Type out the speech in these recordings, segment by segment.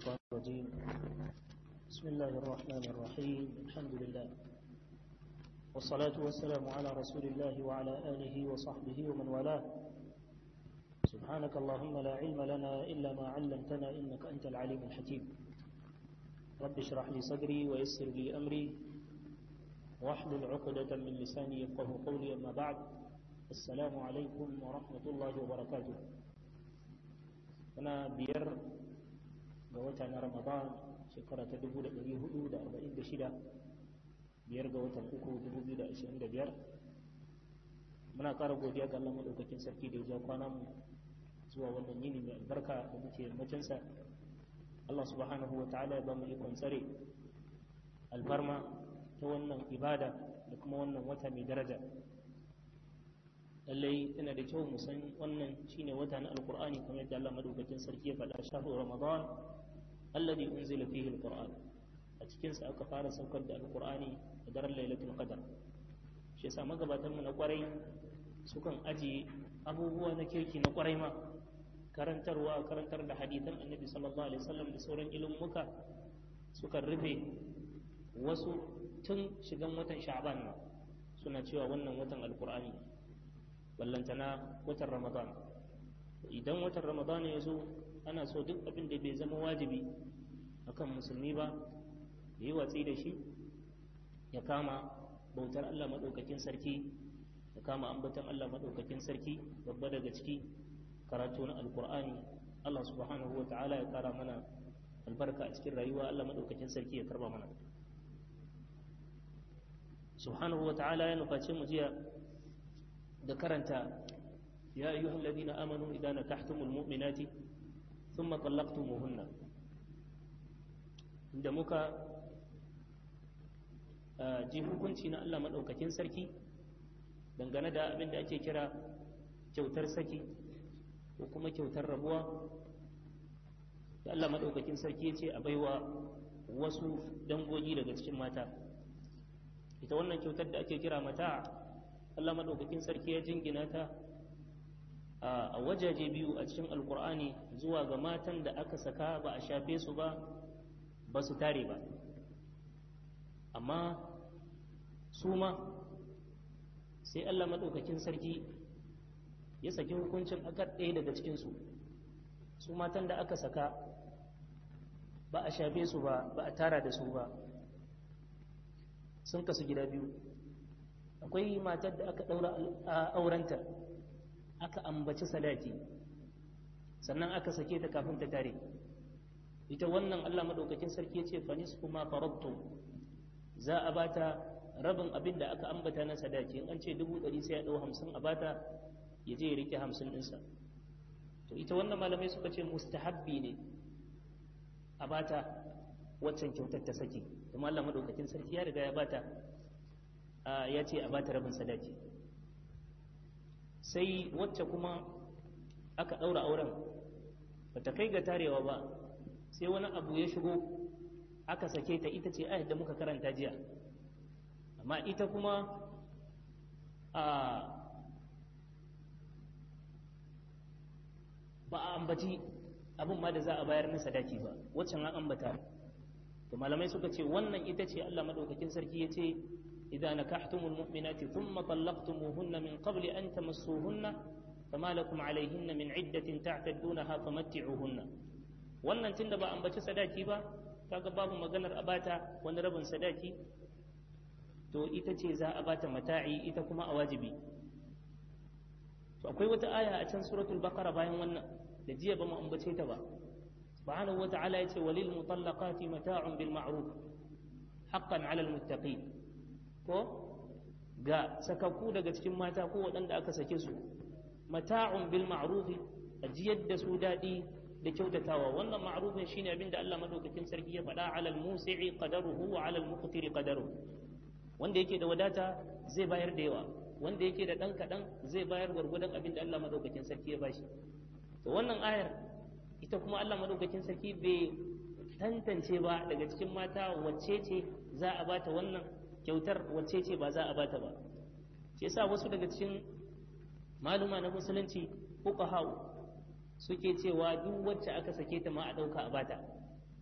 الشيطان الرجيم بسم الله الرحمن الرحيم الحمد لله والصلاة والسلام على رسول الله وعلى آله وصحبه ومن والاه سبحانك اللهم لا علم لنا إلا ما علمتنا إنك أنت العليم الحكيم رب اشرح لي صدري ويسر لي أمري واحلل عقدة من لساني يفقه قولي أما بعد السلام عليكم ورحمة الله وبركاته أنا بير قوتا رمضان shekara ta 1446 biyar ga watan uku 2025 muna ƙara godiya ga Allah maɗaukakin sarki da ya ja kwanan mu zuwa wannan yini mai albarka da muke yammacinsa Allah subhanahu wa ta'ala ya ba mu ikon tsare albarma ta wannan ibada da kuma wannan wata mai daraja lallai yana da kyau mu san wannan shine wata na alkur'ani kamar yadda Allah maɗaukakin sarki ya faɗa shahru ramadan alladhi unzila fihi alquran a cikin sa aka fara saukar da alqurani a daren lailatul qadar shi yasa magabatan mu na kwarai sukan ajiye abubuwa na kirki na kwarai ma karantarwa karantar da hadisan annabi sallallahu alaihi wasallam da sauran ilmuka sukan rufe wasu tun shigan watan sha'ban ma suna cewa wannan watan alqur'ani ballantana watan ramadan idan watan ramadan ya zo ana so duk abin da bai zama wajibi akan musulmi ba ya yi watsi da shi ya kama bautar Allah maɗaukakin sarki ya kama ambaton Allah maɗaukakin sarki babba daga ciki karatu na alkur'ani Allah subhanahu wa ta'ala ya kara mana albarka a cikin rayuwa Allah maɗaukakin sarki ya karba mana subhanahu wa ta'ala ya nufaci mu jiya da karanta ya ayyuhal ladina amanu idan nakahtumul mu'minati ثم طلقتموهن inda muka ji hukunci na Allah maɗaukakin sarki dangane da abin da ake kira kyautar saki ko kuma kyautar rabuwa da Allah maɗaukakin sarki ya ce a baiwa wasu dangogi daga cikin mata ita wannan kyautar da ake kira mata Allah maɗaukakin sarki ya jingina ta a wajaje biyu a cikin alkur'ani zuwa ga matan da aka saka ba a shafe su ba ba su tare ba amma su ma sai allah maɗaukakin sarki ya saki hukuncin aka ɗaya daga cikinsu su matan da aka saka ba a shafe su ba ba a tara da su ba sun kasu gida biyu akwai matar da aka ɗaura aurenta aka ambaci sadaki sannan aka sake ta kafin ta tare ita wannan Allah madaukakin sarki ya ce fanis kuma faradtum za a bata rabin abin da aka ambata na sadaki in an ce dubu ɗari sai ya ɗau hamsin a bata ya je ya rike hamsin ɗinsa to ita wannan malamai suka ce mustahabbi ne a bata waccan kyautar ta saki kuma Allah madaukakin sarki ya riga ya bata ya ce a bata rabin sadaki sai wacce kuma aka ɗaura auren ba ta kai ga tarewa ba sai wani abu ya shigo aka sake ta ita ce ayat da muka karanta jiya amma ita kuma a ba a ambaci abin ma da za a bayar na sadaki ba waccan an ambata to malamai suka ce wannan ita ce Allah madaukakin sarki ya ce إذا نكحتم المؤمنات ثم طلقتموهن من قبل أن تمسوهن فما لكم عليهن من عدة تعتدونها فمتعوهن wannan tunda ba ambaci sadaki ba kaga babu maganar abata wani rabin sadaki to ita ce za a bata mata'i ita kuma a wajibi to akwai wata aya a can suratul baqara bayan wannan da jiya ba mu ambace ta ba subhanahu wata'ala yace walil mutallaqati mata'un bil ma'ruf haqqan 'alal muttaqin ko ga sakakku daga cikin mata ko waɗanda aka sake su mata'un bil ma'rufi ajiyar da su daɗi da kyautatawa wannan ma'rufin shine abin da Allah madaukakin sarki ya faɗa alal musi'i qadaruhu wa alal muqtiri qadaruhu wanda yake da wadata zai bayar da yawa wanda yake da ɗan kaɗan zai bayar gwargwadon abin da Allah madaukakin sarki ya bashi to wannan ayar ita kuma Allah madaukakin sarki bai tantance ba daga cikin mata wacce ce za a bata wannan kyautar wacce ce ba za a bata ba shi yasa wasu daga cikin maluma na musulunci fuqaha suke cewa duk wacce aka sake ta ma a ɗauka a bata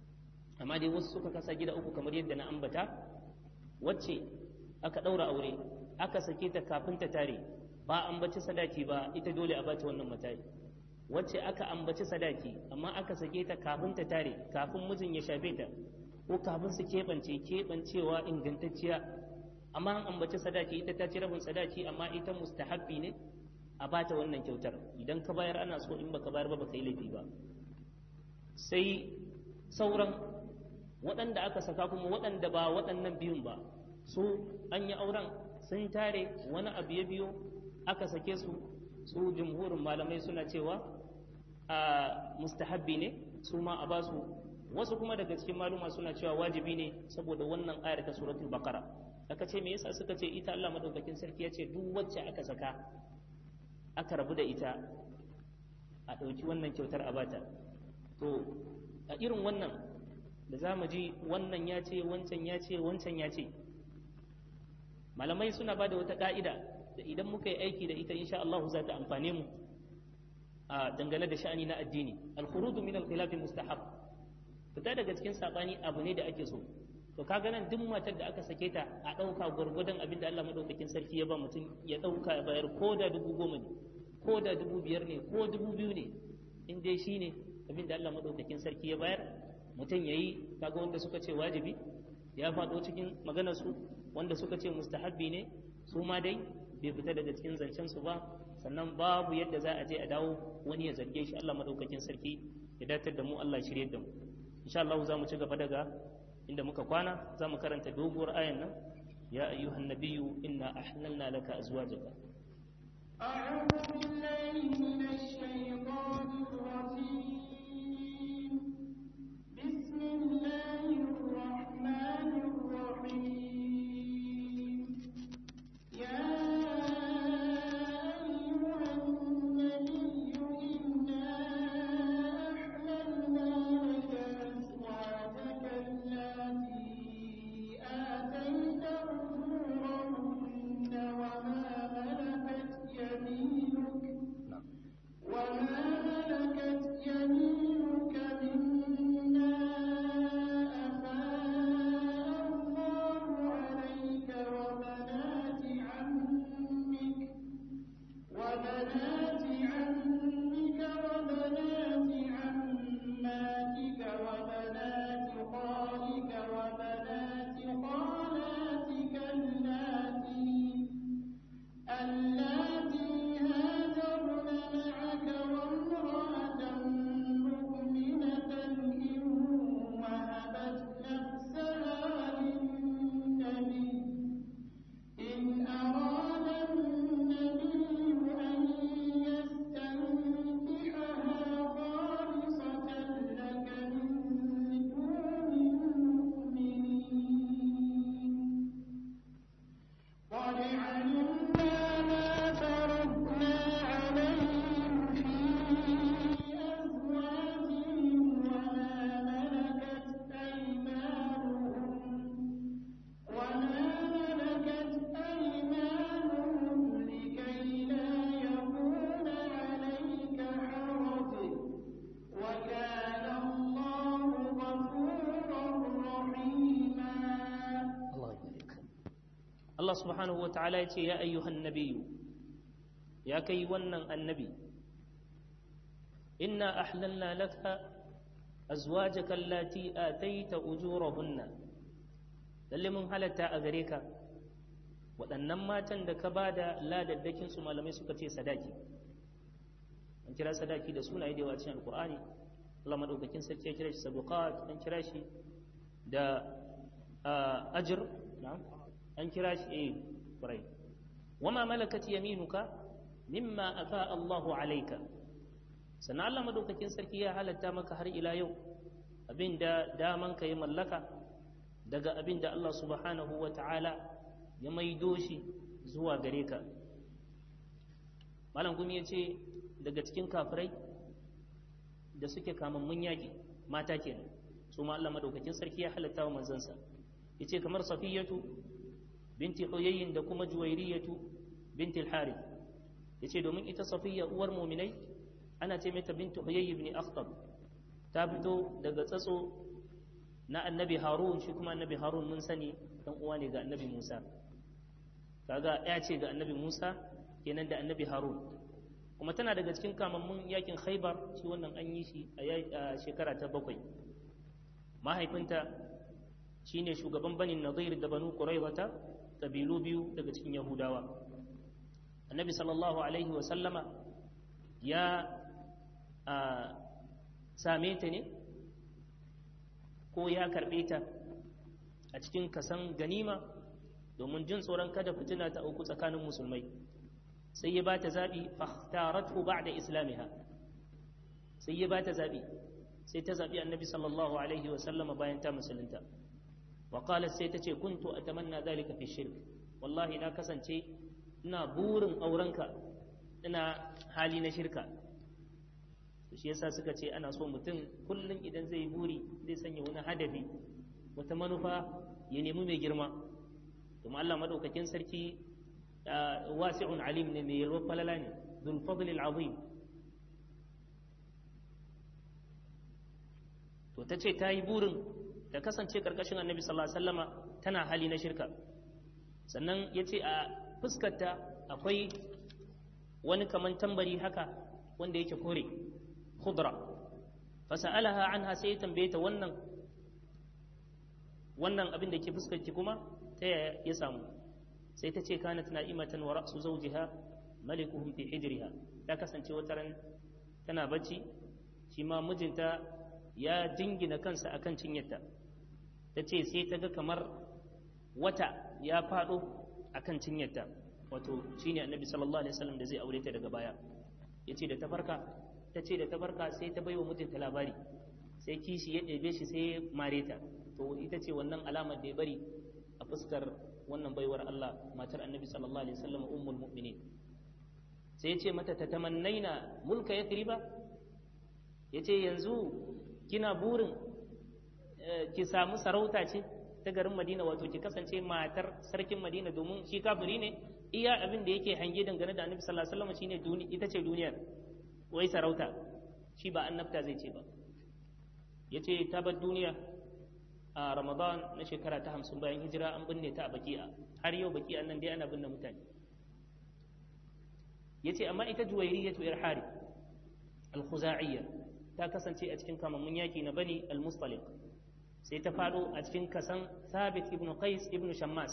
amma dai wasu suka kasa gida uku kamar yadda na ambata wacce aka ɗaura aure aka sake ta kafin ta tare ba ambaci sadaki ba ita dole a bata wannan matari wacce aka ambaci sadaki amma aka sake ta kafin ta tare kafin mijin ya shafe ta ko kafin su keɓance keɓancewa ingantacciya amma an ambaci sadaki ita ta ci rabin sadaki amma ita mustahabbi ne a bata wannan kyautar idan ka bayar ana so in baka bayar ba baka yi laifi ba sai sauran waɗanda aka saka kuma waɗanda ba waɗannan biyun ba su an yi auren sun tare wani abu ya biyo aka sake su su jumhurin malamai suna cewa a mustahabbi ne su ma a basu wasu kuma daga cikin maluma suna cewa wajibi ne saboda wannan ayar ta suratul baqara aka ce me yasa suka ce ita Allah madaukakin sarki ya ce duk wacce aka saka aka rabu da ita a ɗauki wannan kyautar a bata to a irin wannan da za mu ji wannan ya ce wancan ya ce wancan ya ce malamai suna ba da wata ƙa'ida da idan muka yi aiki da ita insha Allah za ta amfane mu a dangane da sha'ani na addini al-khuruju min al-khilafi mustahab fita daga cikin sabani abu ne da ake so to kaga nan duk matar da aka sake ta a ɗauka gwargwadon abin da Allah madaukakin sarki ya ba mutum ya ɗauka ya bayar ko da dubu goma ne ko da dubu biyar ne ko dubu biyu ne in dai shi ne abin da Allah madaukakin sarki ya bayar mutum ya yi kaga wanda suka ce wajibi ya faɗo cikin maganar su wanda suka ce mustahabbi ne su ma dai bai fita daga cikin zancen su ba sannan babu yadda za a je a dawo wani ya zarge shi Allah madaukakin sarki ya datar da mu Allah shirye da mu insha Allah za mu ci gaba daga inda muka kwana za mu karanta doguwar ayan nan ya ayyuhan nabiyyu inna ahlalna laka azwajaka أعوذ بالله من الشيطان الرجيم بسم الله الرحمن الرحيم يا أيها النبي إنا أحللنا لك أزواجك التي آتيت أجورهن وما ملكت يمينك وما ملكت يمينك مما أفاء الله عليك وبنات عمك وبنات عمك وبنات عماتك وبنات خالك وبنات خالاتك اللاتي اللاتي هاجرن معك وامرأة مؤمنة إن وهبت نفسها للنبي إن أراد النبي أن يستنكحها خالصة لك من دون المؤمنين قد علمنا ما فرضنا عليهم في أزواجهم وما ملكت أيمانهم وما ملكت أيمانهم لكي لا يكون عليك حرج وكان الله غفورا رحيما Allah ya barka Allah subhanahu wa ta'ala ya ce ya ayyuhan nabiyyu ya kai wannan annabi inna ahlalna laka azwajaka allati ataita ujurahunna lalle mun halatta a gare ka waɗannan matan da ka ba da ladaddakin su malamai suka ce sadaki an kira sadaki da sunaye da yawa cikin alkur'ani Allah madaukakin sarki ya kira shi sabuqat an kira shi da ajir an kira shi eh kurai wama malakat yaminuka mimma afa Allahu alayka sannan Allah madaukakin sarki ya halatta maka har ila yau abinda daman ka yi mallaka daga abinda Allah subhanahu wa ta'ala ya maido shi zuwa gare ka malam gumi ya ce daga cikin kafirai da suke kamammun yaƙi mata kenan su ma Allah madaukakin sarki ya halatta wa manzansa yace kamar safiyatu binti huyayyin da kuma juwairiyatu binti al-harith yace domin ita safiya uwar mu'minai ana ce mata binti huyayy ibn akhtab ta fito daga tsatso na annabi harun shi kuma annabi harun mun sani dan uwa ne ga annabi musa kaga ya ce ga annabi musa kenan da annabi harun kuma tana daga cikin kamammun yakin khaibar shi wannan an yi shi a shekara ta bakwai mahaifinta shine shugaban banin nadir da banu quraizata kabilu biyu daga cikin yahudawa annabi sallallahu alaihi wa sallama ya same ta ne ko ya karɓe ta a cikin kasan ganima domin jin tsoron kada fitina ta auku tsakanin musulmai sai ya ba ta zaɓi fahtaratu ba'da islamiha sai ya ba ta zaɓi sai ta zaɓi annabi sallallahu alaihi wa sallama bayan ta musulunta wa qalat sai ta ce kuntu atamanna zalika fi shirk wallahi na kasance ina burin aurenka ina hali na shirka shi yasa suka ce ana so mutum kullum idan zai buri zai sanya wani hadafi wata manufa ya nemi mai girma kuma Allah madaukakin sarki wasi'un alim ne mai yalwar falala ne dhul fadl azim to ta ce ta yi burin ta kasance karkashin annabi sallallahu alaihi wasallama tana hali na shirka sannan ya ce a fuskarta akwai wani kaman tambari haka wanda yake kore khudra fasa'alaha anha sai ya tambaye ta wannan wannan abin da ke fuskarki kuma ta yaya ya samu sai ta ce kanat na'imatan wa ra'su zawjiha malikuhum fi hijriha ta kasance wata ran tana bacci shi ma mijinta ya jingina kansa akan cinyarta ta ce sai ta ga kamar wata ya faɗo akan cinyarta wato shine annabi sallallahu alaihi wasallam da zai aure ta daga baya yace da ta farka ta ce da ta farka sai ta baiwa mijinta labari sai kishi ya ɗebe shi sai ya mare ta to ita ce wannan alamar da ya bari a fuskar wannan baiwar Allah matar annabi sallallahu alaihi wasallam ummul mu'minin sai ya ce mata ta tamannaina mulka yathriba yace yanzu kina burin ki samu sarauta ce ta garin Madina wato ki kasance matar sarkin Madina domin shi kafiri ne iya abin da yake hange dangane da Annabi sallallahu alaihi wasallam shine ita ce duniyar wai sarauta shi ba annabta zai ce ba yace ta bar duniya a Ramadan na shekara ta hamsin bayan hijira an binne ta a Baki'a har yau Baki'a nan dai ana binne mutane yace amma ita Juwayriyatu irhari al-Khuza'iyya ta kasance a cikin kamammun yaki na Bani al-Mustaliq sai ta faɗo a cikin kasan Thabit ibn Qais ibn Shammas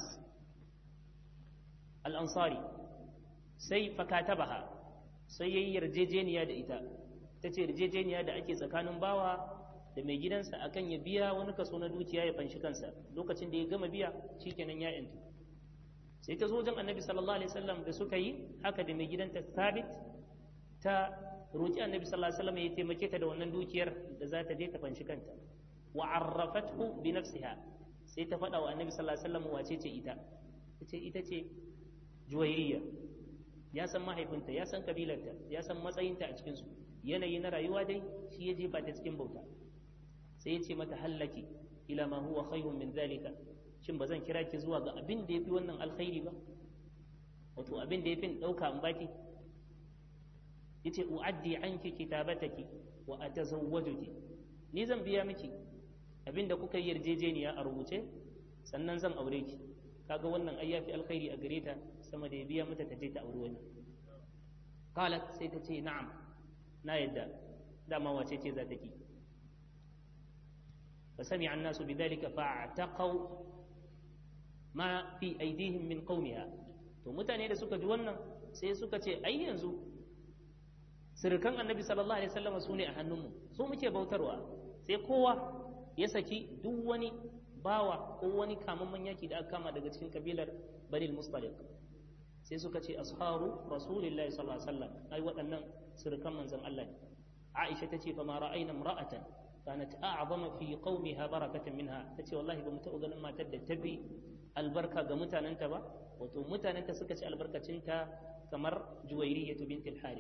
al-Ansari sai fakatabaha sai yayi yarjejeniya da ita ta ce yarjejeniya da ake tsakanin bawa da mai gidansa akan ya biya wani kaso na dukiya ya fanshi kansa lokacin da ya gama biya shikenan ya yantu sai ta zo wajen annabi sallallahu alaihi wasallam da suka yi haka da mai gidanta Thabit ta roki annabi sallallahu alaihi wasallam ya taimake ta da wannan dukiyar da za ta je ta fanshi kanta wa arrafathu bi nafsiha sai ta faɗa wa annabi sallallahu alaihi wasallam wace ce ita tace ita ce juwairiya ya san mahaifinta ya san kabilarta ya san matsayinta a cikin su yanayi na rayuwa dai shi ya jefa ta cikin bauta sai ya ce mata hallaki ila ma huwa khairun min zalika shin ba zan kira ki zuwa ga abin da yafi wannan alkhairi ba wato abin da yafi dauka in baki yace uaddi anki kitabataki wa atazawwajuki ni zan biya miki abinda kuka yi yarjejeniya a rubuce sannan zan aure ki kaga wannan ai yafi alkhairi a gare ta sama da ya biya mata ta je ta aure wani qalat sai ta ce na'am na yadda dama wace ce za ta ki فسمع الناس بذلك فاعتقوا ما في أيديهم من قومها to mutane da suka ji wannan sai suka ce ai yanzu sirkan annabi sallallahu alaihi wasallam su ne a hannunmu su muke bautarwa sai kowa ya saki duk wani bawa ko wani kamamman yaki da aka kama daga cikin kabilar banil mustaliq sai suka ce asharu rasulillahi sallallahu alaihi wasallam ai waɗannan sirkan manzon Allah ne Aisha ta ce fa ma ra'ayna imra'atan kanat a'zama fi qaumiha barakatan minha tace wallahi ba mu taɓa ganin matar da tafi albarka ga mutanenta ba wato mutanenta suka ci albarkacinta kamar juwairiyatu bintil harith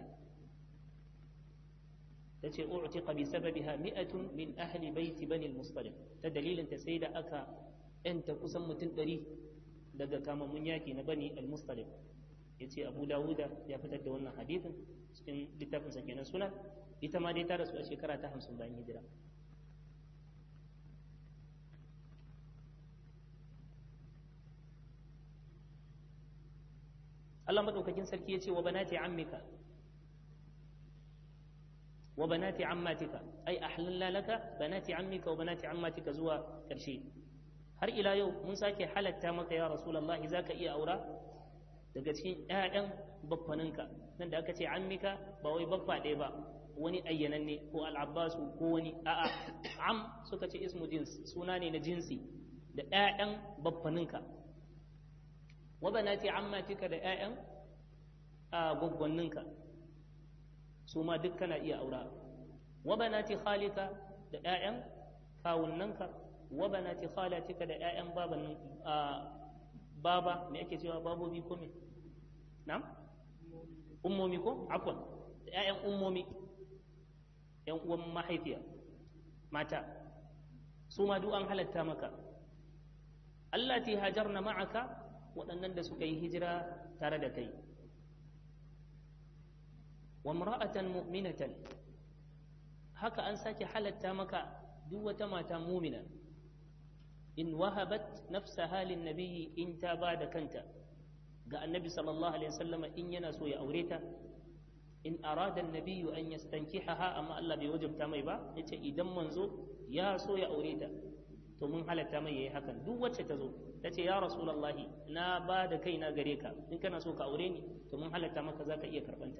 ta ce u'tiqa bi sababiha mi'atun min ahli baiti bani al-mustaliq ta dalilin ta sai da aka yanta kusan mutum ɗari daga kamammun yaki na bani al-mustaliq yace Abu Dawuda ya fitar da wannan hadithin cikin littafin sa kenan sunan ita ma dai ta rasu a shekara ta 50 bayan hijira Allah madaukakin sarki ya ce wa banati ammika wa banati ammatika ai ahlalla laka banati ammika wa banati ammatika zuwa karshe har ila yau mun sake halatta maka ya rasulullahi zaka iya aura daga cikin ƴaƴan baffaninka nan da aka ce ammika ba wai baffa ɗaya ba wani ayyananne ko al'abbasu ko wani a'a am suka ce ismu jins suna ne na jinsi da ƴaƴan baffaninka wa banati ammatika da ƴaƴan gwaggwanninka su ma duk kana iya aura wa banati khalika da ƴaƴan kawunnanka wa banati khalatika da ƴaƴan baban baba me ake cewa babobi ko me na'am ummomi ko afwan da ƴaƴan ummomi ƴan uwan mahaifiya mata su ma duk an halatta maka allati hajarna ma'aka waɗannan da suka yi hijira tare da kai wa imra'atan mu'minatan haka an sake halatta maka duk wata mata mumina in wahabat nafsaha lin nabiyyi in ta ba da kanta ga annabi sallallahu alaihi wasallam in yana so ya aure ta in arada annabiyyu an yastankihaha amma Allah bai wajabta mai ba yace idan manzo ya so ya aure ta to mun halatta mai yayi hakan duk wacce ta zo ta ce ya rasulullahi na ba da kaina gare ka in kana so ka aure ni to mun halatta maka zaka iya karbanta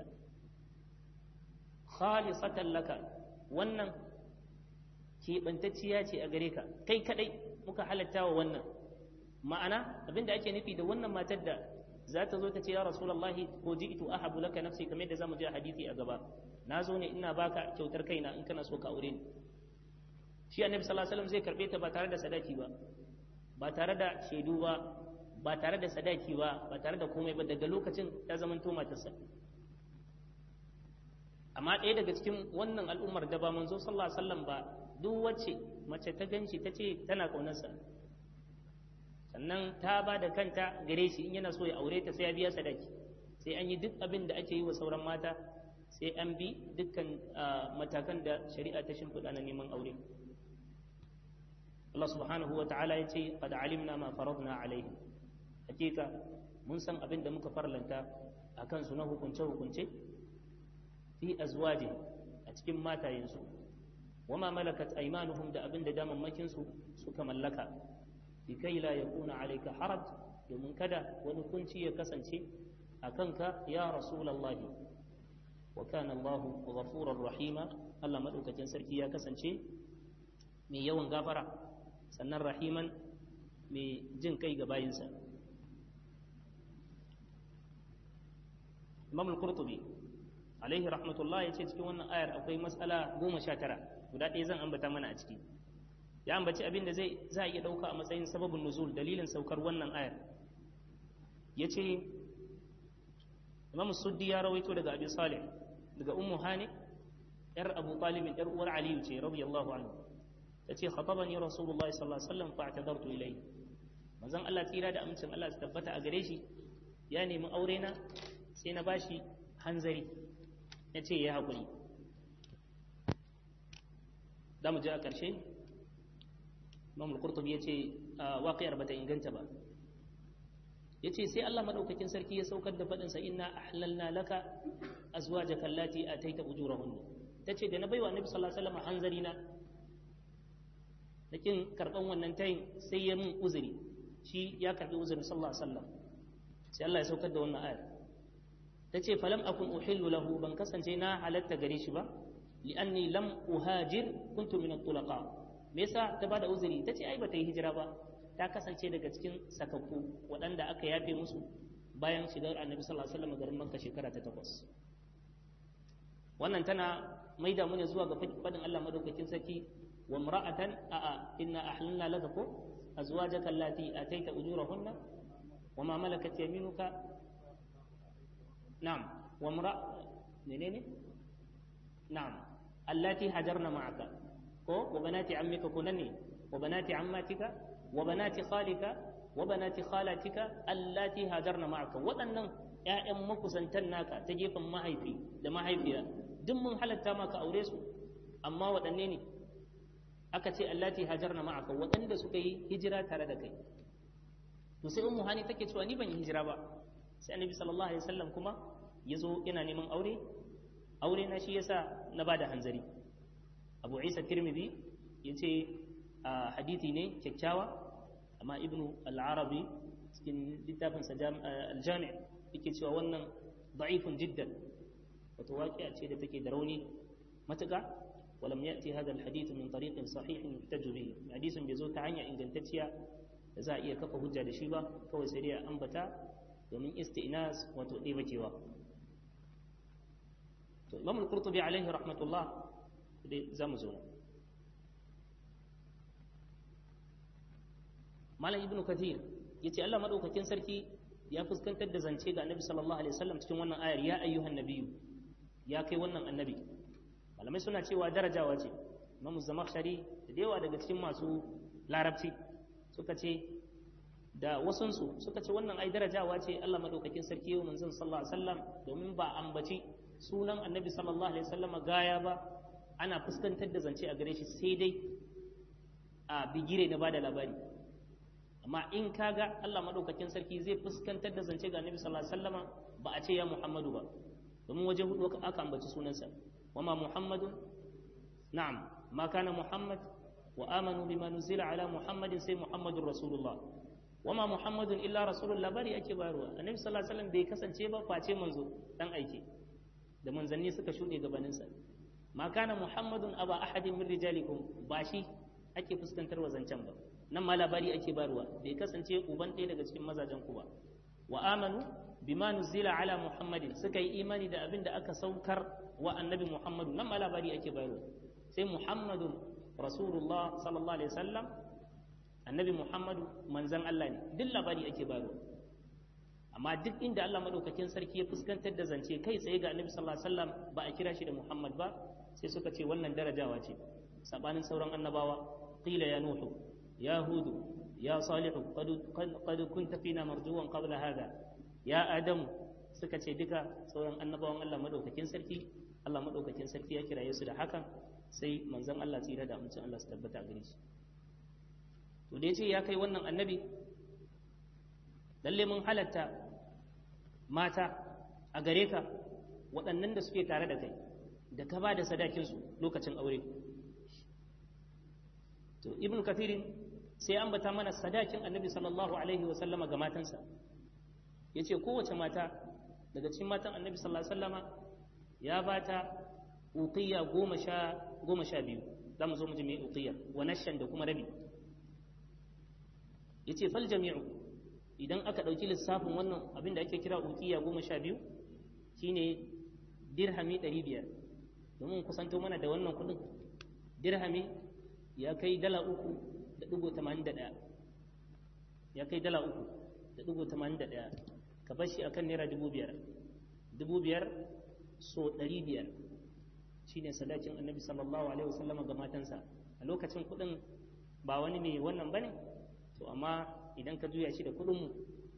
khalisatan laka wannan keɓantacciya ce a gare ka kai kadai muka halatta wa wannan ma'ana abinda ake nufi da wannan matar da za ta zo ta ce ya rasulullahi ko ji'tu ahabu laka nafsi kamar yadda zamu ji a hadisi a gaba na zo ne ina baka kyautar kaina in kana so ka aure ni shi annabi sallallahu alaihi wasallam zai karbe ta ba tare da sadaki ba ba tare da shaidu ba ba tare da sadaki ba ba tare da komai ba daga lokacin ta zamanto matarsa amma ɗaya daga cikin wannan al'ummar da ba manzo sallallahu alaihi wasallam ba duk wacce mace ta ganshi ta ce tana ƙaunarsa sannan ta ba da kanta gare shi in yana so ya aure ta sai ya biya sadaki sai an yi duk abin da ake yi wa sauran mata sai an bi dukkan matakan da shari'a ta shimfiɗa na neman aure Allah subhanahu wa ta'ala ya ce qad alimna ma faradna alaihim hakika mun san abin da muka farlanta akan su na hukunce hukunce fi azwaji a cikin matayensu wama malakat aymanuhum da abin da damammakin su suka mallaka likai la yakuna alayka haraj domin kada wani kunci ya kasance a kanka ya rasulullahi wa kana Allah ghafurur rahima Allah madaukakin sarki ya kasance mai yawan gafara sannan rahiman mai jin kai ga bayinsa Imam al-Qurtubi alaihi rahmatullah ya ce cikin wannan ayar akwai matsala goma sha tara guda ɗaya zan ambata mana a ciki ya ambaci abin da zai za a iya ɗauka a matsayin sababin nuzul dalilin saukar wannan ayar ya ce imam suddi ya rawaito daga abi salih daga ummu hani yar abu talibin yar uwar aliyu ce radiyallahu anhu ta ce khatabani rasulullahi sallallahu alaihi wasallam fa'tadartu ilayhi manzon Allah tsira da amincin Allah su tabbata a gare shi ya nemi aure na sai na bashi hanzari ya ce ya haƙuri za mu je a ƙarshe imam qurtubi ya ce waƙiyar bata inganta ba ya ce sai Allah maɗaukakin sarki ya saukar da faɗinsa inna ahlalna laka azwajaka allati ataita ujurahunna ta ce da na baiwa annabi sallallahu alaihi wasallam hanzari na kin karɓan wannan tayin sai ya mun uzuri shi ya karɓi uzurin sallallahu alaihi wasallam sai Allah ya saukar da wannan ayar ta ce falam akun uhillu lahu ban kasance na halatta gare shi ba li'anni lam uhajir kuntu min at-tulaqa me yasa ta bada uzuri tace ai bata yi hijira ba ta kasance daga cikin sakakku waɗanda aka yafe musu bayan shigar annabi sallallahu alaihi wasallam garin makka shekara ta takwas wannan tana maida mu ne zuwa ga fadin Allah madaukakin sarki wa imra'atan a'a inna ahlalna laka ko azwajaka allati ataita ujurahunna wa ma malakat yaminuka نعم وامرأة منين نعم اللاتي هجرن معك وبنات عمك كنني وبنات عماتك وبنات خالك وبنات خالاتك اللاتي هاجرن معك waɗannan ƴaƴan makusantan naka ta gefen mahaifi da mahaifiya duk mun halatta maka aure su amma waɗanne ne aka ce allati hajarna ma'aka waɗanda suka yi hijira tare da kai to sai ummu hani take cewa ni ban yi hijira ba sai annabi sallallahu alaihi wasallam kuma ya zo yana neman aure aure na shi yasa na bada hanzari abu isa tirmidhi ya ce a hadithi ne kyakkyawa amma ibnu al-arabi cikin littafinsa al-jami' yake cewa wannan da'ifun jiddan wato waƙiya ce da take da rauni matuƙa ولم يأتي هذا الحديث من طريق صحيح يحتج به حديث بيزو تعنيا إن جنتتيا za a iya kafa hujja da shi ba kawai sai dai a ambata domin isti'nas wato ɗebakewa to imam al-qurtubi alaihi rahmatullah dai za mu zo malam ibnu kathir yace Allah madaukakin sarki ya fuskantar da zance ga annabi sallallahu alaihi wasallam cikin wannan ayar ya ayyuhan nabiyyu ya kai wannan annabi malamai suna cewa darajawa ce imamu zamakhshari da yawa daga cikin masu larabci suka ce da wasunsu suka ce wannan ai darajawa ce Allah madaukakin sarki yau manzon sallallahu alaihi wasallam domin ba ambaci sunan annabi sallallahu alaihi wasallam gaya ba ana fuskantar da zance a gare shi sai dai a bigire na bada labari amma in kaga Allah madaukakin sarki zai fuskantar da zance ga annabi sallallahu alaihi wasallam ba a ce ya Muhammadu ba domin waje hudu aka ambaci sunansa wama Muhammadun na'am ma kana Muhammad wa amanu bima nuzila ala Muhammadin sai Muhammadur Rasulullah wama Muhammadun illa Rasulullah bari ake bayarwa annabi sallallahu alaihi wasallam bai kasance ba face manzo dan aike da manzanni suka shuɗe gabaninsa ma kana Muhammadun aba ahadin min rijalikum ba shi ake fuskantar wa zancen ba nan ma labari ake bayarwa bai kasance uban ɗaya daga cikin mazajen ku ba wa amanu bima nuzila ala Muhammadin suka yi imani da abin da aka saukar wa annabi Muhammadu nan ma labari ake bayarwa sai Muhammadun Rasulullah sallallahu alaihi wasallam annabi Muhammadu manzan Allah ne duk labari ake bayarwa amma duk inda Allah madaukakin sarki ya fuskantar da zance kai tsaye ga annabi sallallahu alaihi wasallam ba a kira shi da Muhammad ba sai suka ce wannan darajawa ce sabanin sauran annabawa qila ya nuhu ya hudu ya salihu qad kunta fina marjuwan qabla hada ya adamu suka ce duka sauran annabawan Allah madaukakin sarki Allah madaukakin sarki ya kiraye su da hakan sai manzon Allah tsira da amincin Allah su tabbata gare shi to da yace ya kai wannan annabi lalle mun halatta mata a gare ka waɗannan da suke tare da kai da ka ba da sadakinsu lokacin aure to ibn kathirin sai an bata mana sadakin annabi sallallahu alaihi wa sallama ga matansa ya ce kowace mata daga cikin matan annabi sallallahu alaihi wasallama ya ba ta uqiyya goma sha goma sha biyu za mu zo mu ji mai uqiyya wa nashan da kuma rabi ya ce fal jami'u idan aka ɗauki lissafin wannan abin da ake kira ukiya goma sha biyu shine dirhami ɗari biyar domin kusanto mana da wannan kuɗin dirhami ya kai dala uku da ɗigo tamanin da ɗaya ya kai dala uku da ɗigo tamanin da ɗaya ka bar shi akan naira dubu biyar dubu biyar so ɗari biyar shine sadakin annabi sallallahu alaihi wasallama ga matansa a lokacin kuɗin ba wani mai wannan bane to amma idan ka juya shi da kuɗinmu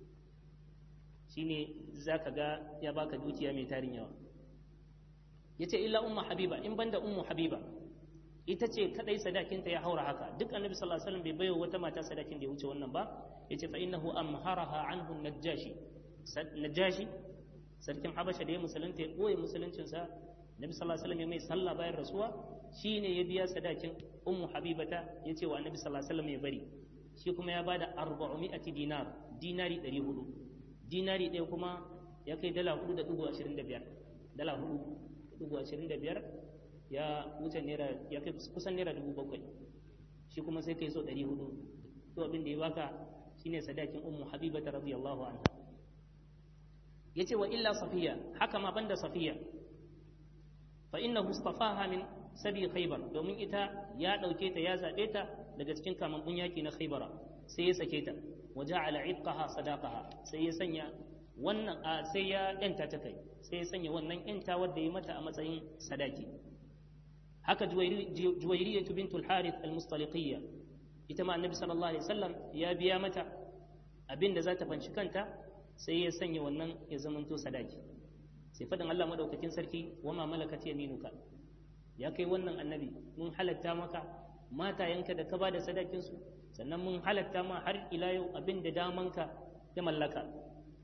shine za ka ga ya baka dukiya mai tarin yawa ya ce illa umma habiba in banda ummu habiba ita ce kadai sadakinta ya haura haka duk annabi sallallahu alaihi wasallam bai bayo wata mata sadakin da ya wuce wannan ba yace fa innahu amharaha anhu najashi najashi sarkin habasha da ya musulunta ya boye musuluncin sa annabi sallallahu alaihi wasallam ya mai sallah bayan rasuwa shine ya biya sadakin ummu habibata yace wa annabi sallallahu alaihi wasallam ya bari shi kuma ya bada 400 dinar dinari 400 dinari ɗaya kuma ya kai dala 4.25 dala 4.25 ya wuce naira ya kai kusan naira 7,000 shi kuma sai kai so 400 to abin da ya baka shine sadakin ummu habiba ta radiyallahu anha yace wa illa safiya haka ma banda safiya fa innahu istafaha min sabi khaybar domin ita ya dauke ta ya zabe ta daga cikin kamambun yaki na khaybara sai ya sake ta wa ja'ala itqaha sadaqaha sai ya sanya wannan sai ya yanta ta kai sai ya sanya wannan yanta wadda ya mata a matsayin sadaki haka juwairiyya bintul harith al-mustaliqiyya ita ma annabi sallallahu alaihi wasallam ya biya mata abin da za ta fanci kanta sai ya sanya wannan ya zamanto sadaki sai fadin Allah madaukakin sarki wa ma malakat yaminuka ya kai wannan annabi mun halatta maka matayenka da ka ba da sadakin su sannan mun halatta ma har ila yau abin da damanka ya mallaka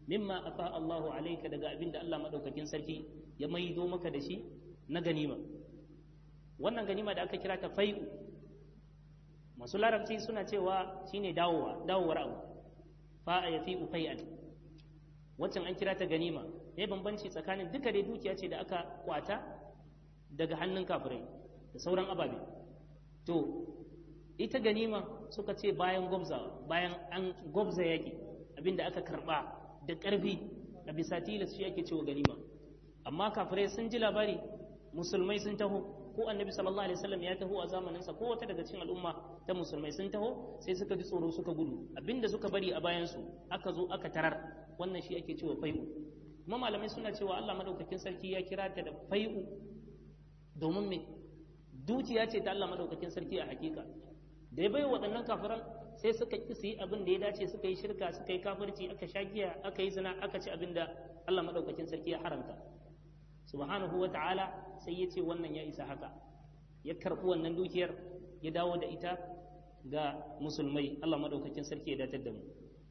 mimma afa Allahu alayka daga abin da Allah madaukakin sarki ya maido maka da shi na ganima wannan ganima da aka kira ta fai'u masu larabci suna cewa shine dawowa dawowar abu fa'a ya fi'u fai'an waccan an kira ta ganima ne bambanci tsakanin duka dai dukiya ce da aka kwata daga hannun kafirai da sauran ababe to ita ganima suka ce bayan gwabza bayan an gwabza yaƙi abinda aka karba da ƙarfi a bisa tilas shi ake cewa ganima amma kafirai sun ji labari musulmai sun taho ko annabi sallallahu alaihi wasallam ya taho a zamaninsa ko wata daga cikin al'umma ta musulmai sun taho sai suka ji tsoro suka gudu abinda suka bari a bayan su aka zo aka tarar wannan shi ake cewa fai'u kuma malamai suna cewa Allah madaukakin sarki ya kira ta da fai'u domin me dukiya ce ta Allah madaukakin sarki a hakika da ya bai waɗannan kafiran sai suka ƙi su yi abin da ya dace suka yi shirka suka yi kafirci aka sha giya aka yi zina aka ci abin da Allah madaukakin sarki ya haramta subhanahu wa ta'ala sai ya ce wannan ya isa haka ya karɓi wannan dukiyar ya dawo da ita ga musulmai Allah madaukakin sarki ya datar da mu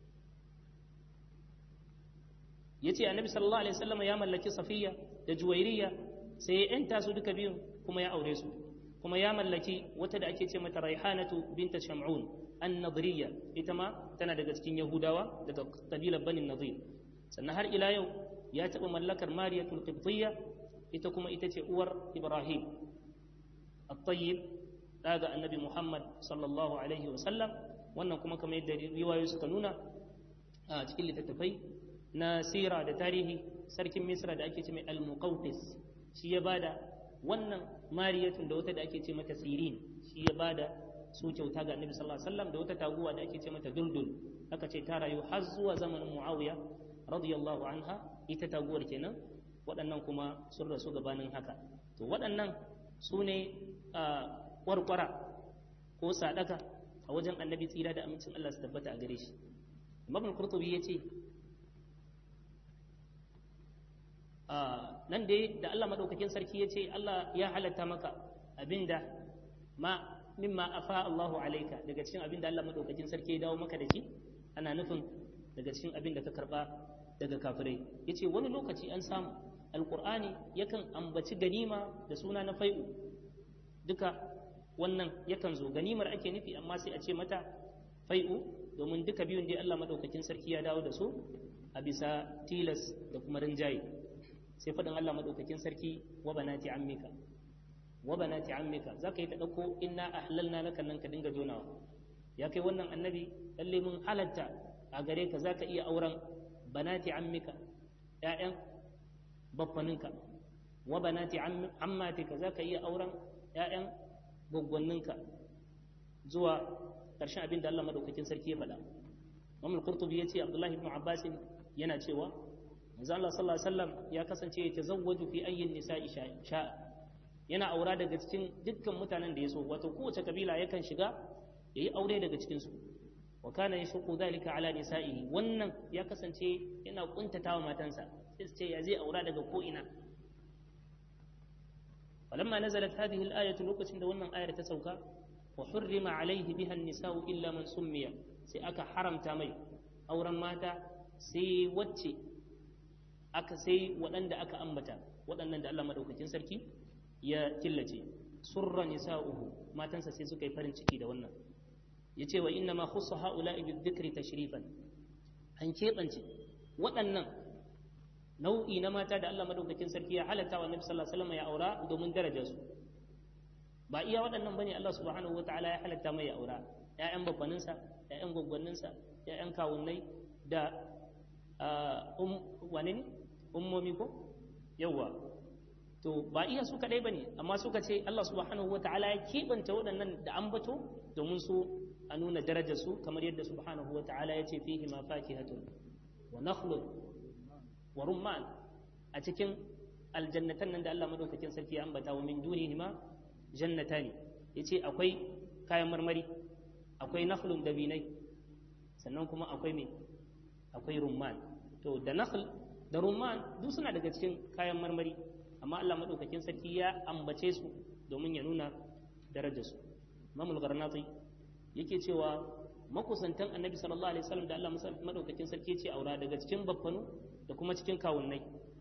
ya ce annabi sallallahu alaihi wasallam ya mallaki safiya da juwairiya sai ya yanta su duka biyun kuma ya aure su kuma ya mallaki wata da ake ce mata raihanatu binta sham'un an-nadriya ita ma tana daga cikin yahudawa daga kabilar banin nadir sannan har ila yau ya taɓa mallakar mariyatul qibtiyya ita kuma ita ce uwar ibrahim at-tayyib daga annabi muhammad sallallahu alaihi wa sallam wannan kuma kamar yadda riwayoyi suka nuna a cikin littattafai na sira da tarihi sarkin misra da ake ce mai al-muqawqis shi ya bada wannan mariyatun da wata da ake ce mata sirin shi ya bada su kyauta ga annabi sallallahu alaihi wasallam da wata taguwa da ake ce mata duldul aka ce ta rayu har zuwa zamanin muawiya radiyallahu anha ita taguwar kenan waɗannan kuma sun rasu gabanin haka to waɗannan su ne kwarkwara ko sadaka a wajen annabi tsira da amincin Allah su tabbata a gare shi imam al-qurtubi yace nan dai da Allah madaukakin sarki yace Allah ya halatta maka abinda ma mimma afa Allahu alaika daga cikin abinda Allah madaukakin sarki ya dawo maka da shi ana nufin daga cikin abinda ka karba daga kafirai yace wani lokaci an samu alqur'ani yakan ambaci ganima da suna na fai'u duka wannan yakan zo ganimar ake nufi amma sai a ce mata fai'u domin duka biyun dai Allah madaukakin sarki ya dawo da su a bisa tilas da kuma rinjaye sai faɗin Allah madaukakin sarki wa banati ammika wa banati ammika zaka yi ta dauko inna ahlalna laka nan ka dinga jonawa ya kai wannan annabi lalle mun halatta a gare ka zaka iya auren banati ammika ƴaƴan baffaninka wa banati ammatika zaka iya auren ƴaƴan gwaggwanninka zuwa ƙarshen abin da Allah madaukakin sarki ya faɗa Imam Qurtubi yace Abdullahi ibn Abbas yana cewa manzo Allah sallallahu alaihi wasallam ya kasance ya tazawwaju fi ayyin nisa'i sha yana aura daga cikin dukkan mutanen da ya so wato kowace kabila yakan shiga yayi aure daga cikin su wa kana yashqu dhalika ala nisa'ihi wannan ya kasance yana kuntatawa matansa sai su ce ya zai aura daga ko ina فلما نزلت هذه الآية لوكسين ده wannan ayar ta sauka wa hurrima alaihi biha an-nisa'u illa man summiya sai aka haramta mai auren mata sai wacce aka sai waɗanda aka ambata waɗannan da Allah madaukakin sarki ya killace surra nisa'uhu matansa sai suka yi farin ciki da wannan yace wa inna ma khussa ha'ula'i bi-dhikri tashrifan an keɓance waɗannan nau'i na mata da Allah madaukakin sarki ya halatta wa Nabi sallallahu alaihi wasallam ya aura domin darajar su ba iya waɗannan bane Allah subhanahu wataala ya halatta mai ya aura ƴaƴan babbanin sa ƴaƴan gwaggwannin sa ƴaƴan kawunnai da um wane ne ummomi ko yawa to ba iya su kadai bane amma suka ce Allah subhanahu wataala ya kebanta waɗannan da ambato domin su a nuna darajar su kamar yadda subhanahu wataala ya ce fihi ma fakihatun wa nakhlun wa rumman a cikin aljannatan nan da Allah madaukakin sarki ya ambata wa min dunihi ma jannatani yace akwai kayan marmari akwai nakhlun dabinai sannan kuma akwai me akwai rumman to da nakhl da rumman duk suna daga cikin kayan marmari amma Allah madaukakin sarki ya ambace su domin ya nuna darajar su Imam al-Gharnati yake cewa makusantan annabi sallallahu alaihi wasallam da Allah madaukakin sarki ce aura daga cikin baffanu da kuma cikin kawunnai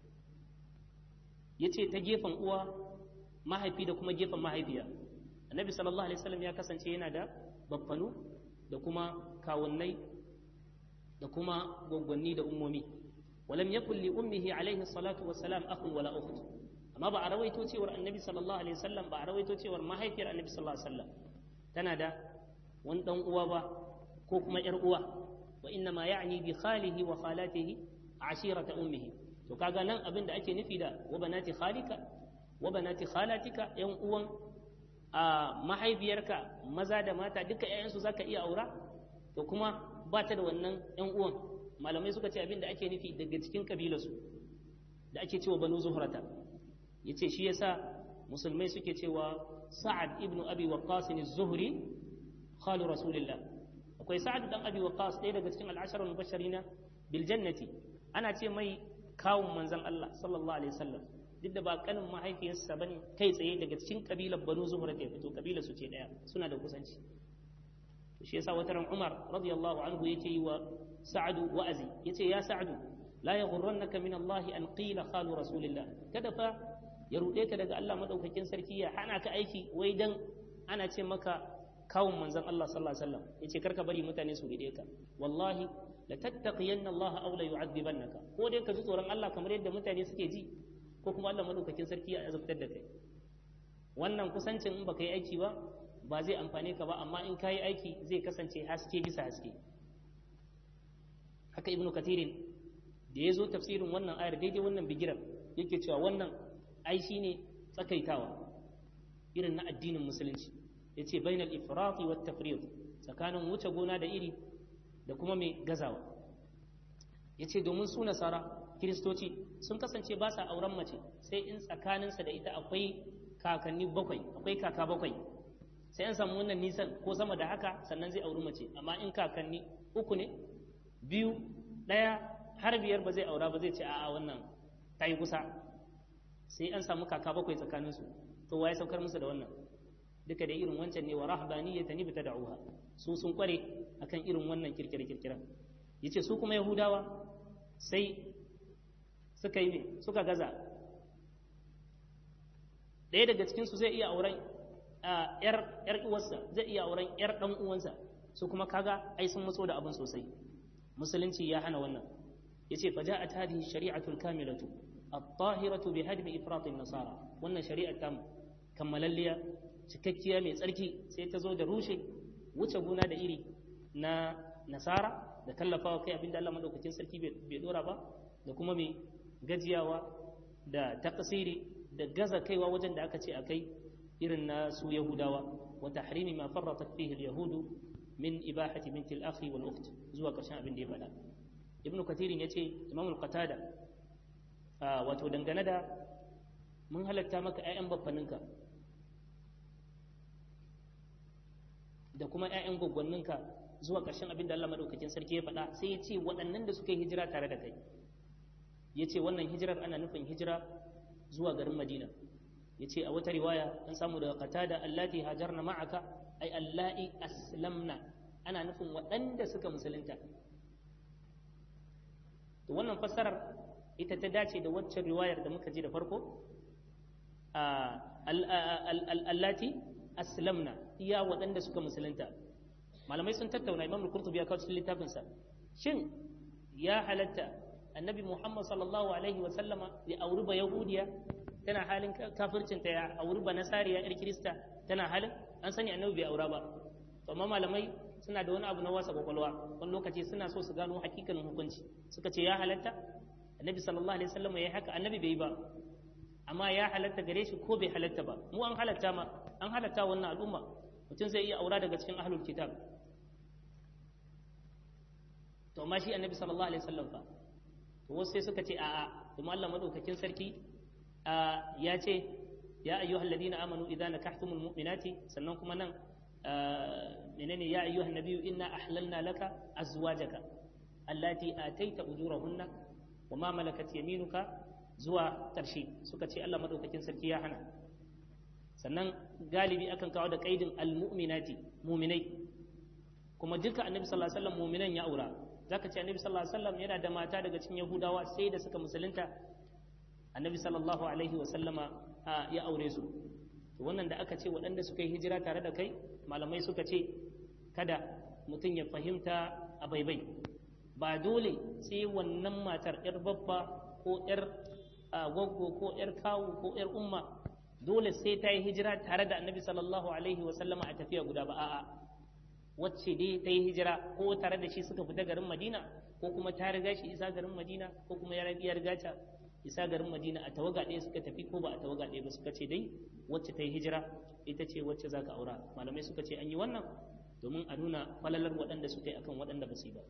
yace ta gefen uwa mahaifi da kuma gefen mahaifiya annabi sallallahu alaihi wasallam ya kasance yana da baffanu da kuma kawunnai da kuma gwaggwanni da ummomi ولم يكن لأمه عليه الصلاة والسلام أخ ولا أخت amma ba a rawaito cewar annabi sallallahu alaihi wasallam ba a rawaito cewar mahaifiyar annabi sallallahu alaihi wasallam tana da wani dan uwa ba ko kuma yar uwa wa inna ma ya'ni bi khalihi wa khalatihi ashirata ummihi to kaga nan abin da ake nufi da wa banati khalika wa banati khalatika yan uwan a mahaifiyarka maza da mata duka ƴaƴansu zaka iya aura to kuma ba ta da wannan yan uwan malamai suka ce abin da ake nufi daga cikin kabilarsu da ake cewa banu zuhrata yace shi yasa musulmai suke cewa sa'ad ibn abi waqqas az-zuhri khalu rasulillah akwai sa'ad dan abi waqqas ɗaya daga cikin al-ashara mubashirina bil jannati ana ce mai kawun manzon Allah sallallahu alaihi wasallam duk da ba kanin mahaifiyarsa bane kai tsaye daga cikin kabilar banu zuhra ta fito kabilar su ce daya suna da kusanci shi yasa wata ran Umar radiyallahu anhu yake yi wa Sa'adu wa'azi yace ya Sa'adu la yaghurrannaka min Allah an qila khalu rasulillah kada fa ya ruɗe ka daga Allah madaukakin sarki ya hana ka aiki wai dan ana ce maka kawun manzon Allah sallallahu alaihi wasallam yace karka bari mutane su ride ka wallahi la tattaqiyanna Allah aw la yu'adhibannaka ko dai ka ji tsoron Allah kamar yadda mutane suke ji ko kuma Allah madaukakin sarki ya azabtar da kai wannan kusancin in baka yi aiki ba ba zai amfane ka ba amma in ka yi aiki zai kasance haske bisa haske haka ibnu katirin da ya zo tafsirin wannan ayar daidai wannan bigiran yake cewa wannan ai shine tsakaitawa irin na addinin musulunci yace bainal ifrati wat tafriq tsakanin wuce gona da iri da kuma mai gazawa yace domin su nasara kiristoci sun kasance ba sa auren mace sai in tsakaninsa da ita akwai kakanni bakwai akwai kaka bakwai sai an samu wannan nisan ko sama da haka sannan zai auri mace amma in kakanni uku ne biyu ɗaya har biyar ba zai aura ba zai ce a'a wannan ta yi kusa sai an samu kaka bakwai tsakaninsu to waye saukar musu da wannan duka da irin wancan ne wa rahbaniyata ni bita da'uha su sun kware akan irin wannan kirkire kirkiren yace su kuma yahudawa sai suka yi ne suka gaza ɗaya daga cikin su zai iya auren yar yar uwarsa zai iya auren yar dan uwansa su kuma kaga ai sun matso da abin sosai musulunci ya hana wannan yace fa ja'at hadhihi shari'atul kamilatu at-tahiratu bi hadmi ifrat an-nasara wannan shari'ar ta kammalalliya cikakkiya mai tsarki sai ta zo da rushe wuce gona da iri na nasara da tallafawa kai abinda Allah madaukakin sarki bai dora ba da kuma mai gajiyawa da takasiri da gaza kaiwa wajen da aka ce akai irin na su yahudawa wa tahrimi ma farratat fihi al-yahudu min ibahati binti al-akhi wal ukht zuwa karshen abin da ya faɗa ibn katirin yace imam al-qatada wato dangane da mun halatta maka ƴaƴan baffaninka da kuma ƴaƴan gwaggwanninka zuwa ƙarshen abin da Allah madaukakin sarki ya faɗa sai ya ce waɗannan da suka yi hijira tare da kai ya ce wannan hijirar ana nufin hijira zuwa garin madina ya ce a wata riwaya an samu daga qatada allati hajarna ma'aka ay allai aslamna ana nufin waɗanda suka musulunta to wannan fassarar ita ta dace da waccan riwayar da muka ji da farko allati aslamna iya waɗanda suka musulunta malamai sun tattauna imam al-qurtubi ya kawo cikin littafinsa shin ya halatta annabi muhammad sallallahu alaihi wa sallama ya auri ba yahudiya tana halin kafircinta ya auri ba nasariya yar kirista tana halin an sani annabi bai aura ba to amma malamai suna da wani abu na wasa kwakwalwa wani lokaci suna so su gano hakikanin hukunci suka ce ya halatta annabi sallallahu alaihi wasallam ya haka annabi bai yi ba amma ya halatta gare shi ko bai halatta ba mu an halatta ma an halatta wannan al'umma mutum zai iya aura daga cikin ahlul kitab to amma shi annabi sallallahu alaihi wasallam fa to wasu sai suka ce a'a kuma Allah madaukakin sarki ya ce ya ayyuhal ladina amanu idza nakahtumul mu'minati sannan kuma nan menene ya ayyuhan nabiyyu inna ahlalna laka azwajaka allati ataita ujurahunna wa ma malakat yaminuka zuwa ƙarshe suka ce Allah madaukakin sarki ya hana sannan galibi akan kawo da kaidin almu'minati mu'minai kuma duka annabi sallallahu alaihi wasallam mu'minan ya aura zaka ce annabi sallallahu alaihi wasallam yana da mata daga cikin yahudawa sai da suka musulunta annabi sallallahu alaihi wasallama ya aure su to wannan da aka ce waɗanda suka yi hijira tare da kai malamai suka ce kada mutum ya fahimta a baibai ba dole sai wannan matar yar babba ko yar gwaggo ko yar kawu ko yar umma dole sai ta yi hijira tare da annabi sallallahu alaihi wasallama a tafiya guda ba a'a wacce dai ta yi hijira ko tare da shi suka fita garin madina ko kuma ta riga shi isa garin madina ko kuma ya riga ta isa garin madina a tawaga ɗaya suka tafi ko ba a tawaga ɗaya ba suka ce dai wacce ta yi hijira ita ce wacce za ka aura malamai suka ce an yi wannan domin a nuna falalar waɗanda suka yi akan waɗanda ba su yi ba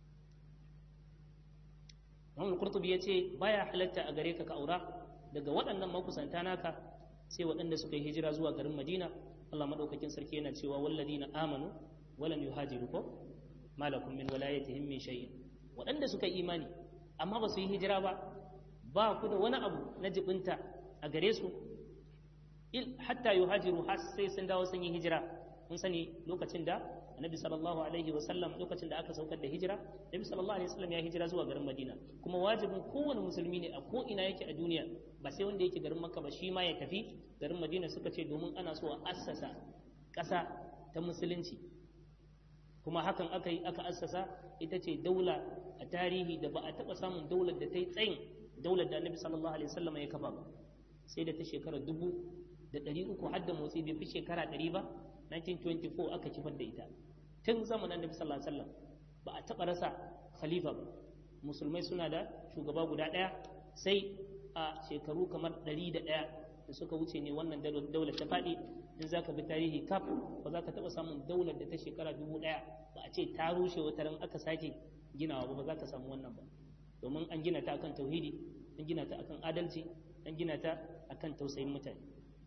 Imam Qurtubi ya ce baya halatta a gare ka ka aura daga waɗannan makusanta naka sai waɗanda suka yi hijira zuwa garin Madina Allah madaukakin sarki yana cewa walladina amanu walam yuhajiru ko malakum min walayatihim min shay'in waɗanda suka yi imani amma ba su yi hijira ba ba ku da wani abu na jibinta a gare su hatta yuhajiru har sai sun dawo sun yi hijira mun sani lokacin da annabi sallallahu alaihi wa sallam lokacin da aka saukar da hijira annabi sallallahu alaihi wa sallam ya hijira zuwa garin madina kuma wajibin kowane musulmi ne a ko ina yake a duniya ba sai wanda yake garin makka ba shi ma ya tafi garin madina suka ce domin ana so a assasa ƙasa ta musulunci kuma hakan aka yi aka assasa ita ce daula a tarihi da ba a taɓa samun daular da ta yi tsayin daular da annabi sallallahu alaihi wasallam ya kafa ba sai da ta shekara dubu da ɗari uku har da motsi bai fi shekara ɗari ba 1924 aka kifar da ita tun zamanin annabi sallallahu alaihi wasallam ba a taɓa rasa khalifa ba musulmai suna da shugaba guda ɗaya sai a shekaru kamar ɗari da ɗaya da suka wuce ne wannan daular ta faɗi in za ka bi tarihi kaf ba za ka taɓa samun daular da ta shekara dubu ɗaya ba a ce ta rushe wata ran aka sake ginawa ba ba za ka samu wannan ba domin an gina ta akan tauhidi an gina ta akan adalci an gina ta akan tausayin mutane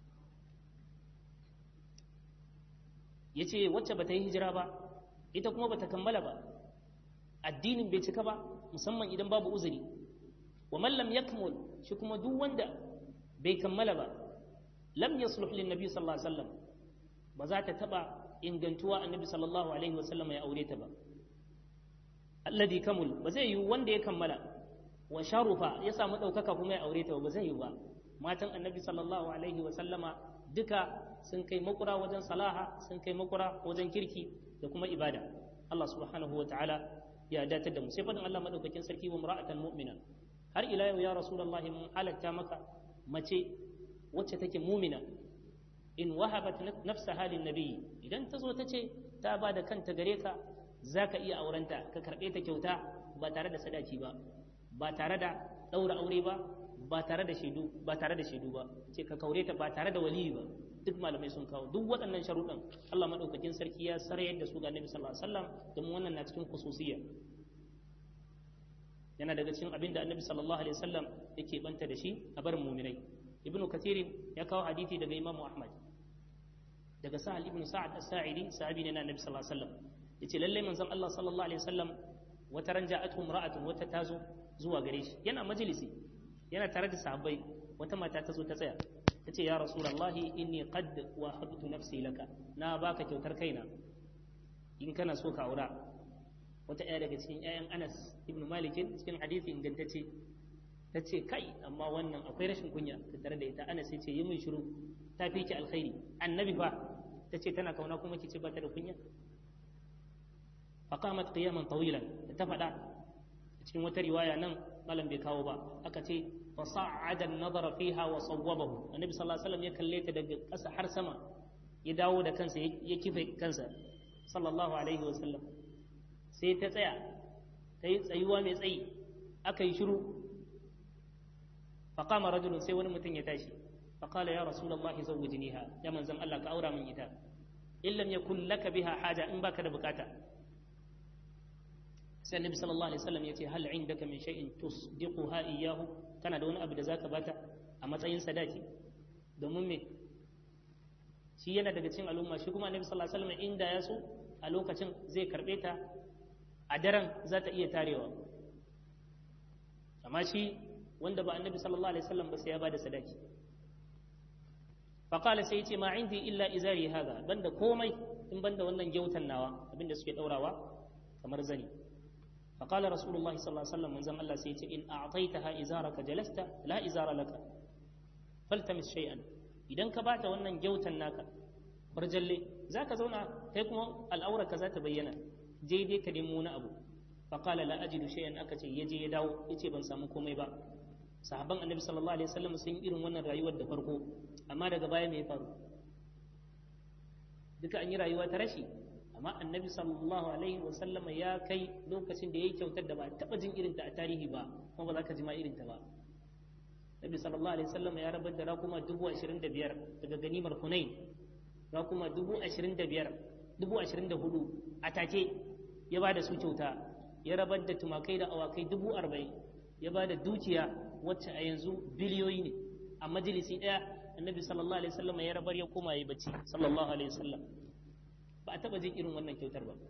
ya ce wacce ba ta yi hijira ba ita kuma ba ta kammala ba addinin bai cika ba musamman idan babu uzuri wa man lam yakmul shi kuma duk wanda bai kammala ba lam yasluh lin nabi sallallahu alaihi wasallam ba za ta taba ingantuwa annabi sallallahu alaihi wasallam ya aure ta ba alladhi kamul ba zai yi wanda ya kammala wa sharufa ya samu ɗaukaka kuma ya aure ta ba zai yi ba matan annabi sallallahu alaihi wasallama duka sun kai makura wajen salaha sun kai makura wajen kirki da kuma ibada Allah subhanahu wa ta'ala ya datar da mu sai fadin Allah madaukakin sarki wa mar'atan mu'mina har ila yau ya rasulullahi mun halatta maka mace wacce take mumina in wahabat nafsa halin nabi idan ta zo ta ce ta ba da kanta gare ka za ka iya aurenta ka karɓe ta kyauta ba tare da sadaki ba ba tare da ɗaura aure ba ba tare da shaidu ba tare da shaidu ba ce ka kaure ta ba tare da waliyi ba duk malamai sun kawo duk waɗannan sharuɗan Allah madaukakin sarki ya sarayar da su ga Annabi sallallahu alaihi wasallam domin wannan na cikin khususiyya yana daga cikin abin da Annabi sallallahu alaihi wasallam yake banta da shi a barin mu'minai ibnu kathir ya kawo hadisi daga Imam Ahmad daga Sahal ibn Sa'ad as-Sa'idi sahabi ne na Annabi sallallahu alaihi wasallam yace lalle manzon Allah sallallahu alaihi wasallam wata ran ja'atuhum ra'atun wata tazo zuwa gare shi yana majalisi yana tare da sahabbai wata mata ta zo ta tsaya ta ce ya rasulallahi inni qad wahabtu nafsi laka na baka kyautar kaina in kana so ka aura wata ɗaya daga cikin ƴaƴan Anas ibn Malik cikin hadisi ingantacce ta ce kai amma wannan akwai rashin kunya ta tare da ita Anas ya ce yi min shiru ta fi ki alkhairi annabi fa ta ce tana kauna kuma ki ce ba ta da kunya faqamat qiyaman tawilan ta faɗa cikin wata riwaya nan malam bai kawo ba aka ce fa sa'ada an-nazara fiha wa sawwabahu annabi sallallahu alaihi wasallam ya kalle ta daga ƙasa har sama ya dawo da kansa ya kife kansa sallallahu alaihi wasallam sai ta tsaya ta yi tsayuwa mai tsayi aka yi shiru fa qama rajulun sai wani mutum ya tashi fa qala ya rasulullahi zawwijniha ya manzon Allah ka aura min ita in lam yakun laka biha haja in baka da bukata sai annabi sallallahu alaihi wasallam yace hal indaka min shay'in tusdiquha iyyahu kana da wani abu da zaka bata a matsayin sadaki domin me shi yana daga cikin al'umma shi kuma annabi sallallahu alaihi wasallam inda ya so a lokacin zai karbe ta a daren za ta iya tarewa amma shi wanda ba annabi sallallahu alaihi wasallam ba sai ya bada sadaki faqala sai yace ma indi illa izari hada banda komai in banda wannan gyautan nawa abinda suke daurawa kamar zani فقال رسول الله صلى الله عليه وسلم من زم الله سيتي إن أعطيتها إزارك جلست لا إزار لك فالتمس شيئا idan ka bata wannan gyautan naka barjalle za ka zauna kai kuma al'aurarka za ta bayyana je dai ka nemo wani abu faƙala la ajidu shay'an aka ce ya je ya dawo ya ce ban samu komai ba sahabban annabi sallallahu alaihi wasallam sun irin wannan rayuwar da farko amma daga baya me ya faru duka an yi rayuwa ta rashi amma annabi sallallahu alaihi wasallam ya kai lokacin da ya yi kyautar da ba taɓa jin irinta a tarihi ba kuma ba za ka ji ma irinta ba nabi sallallahu alaihi wasallam ya rabar da rakuma dubu ashirin da biyar daga ganimar hunain rakuma dubu ashirin da biyar dubu ashirin da hudu a take ya ba da su kyauta ya rabar da tumakai da awakai dubu arba'in ya ba da dukiya wacce a yanzu biliyoyi ne a majalisi ɗaya annabi sallallahu alaihi wasallam ya rabar ya koma yi bacci sallallahu alaihi wasallam ba a taɓa jin irin wannan kyautar ba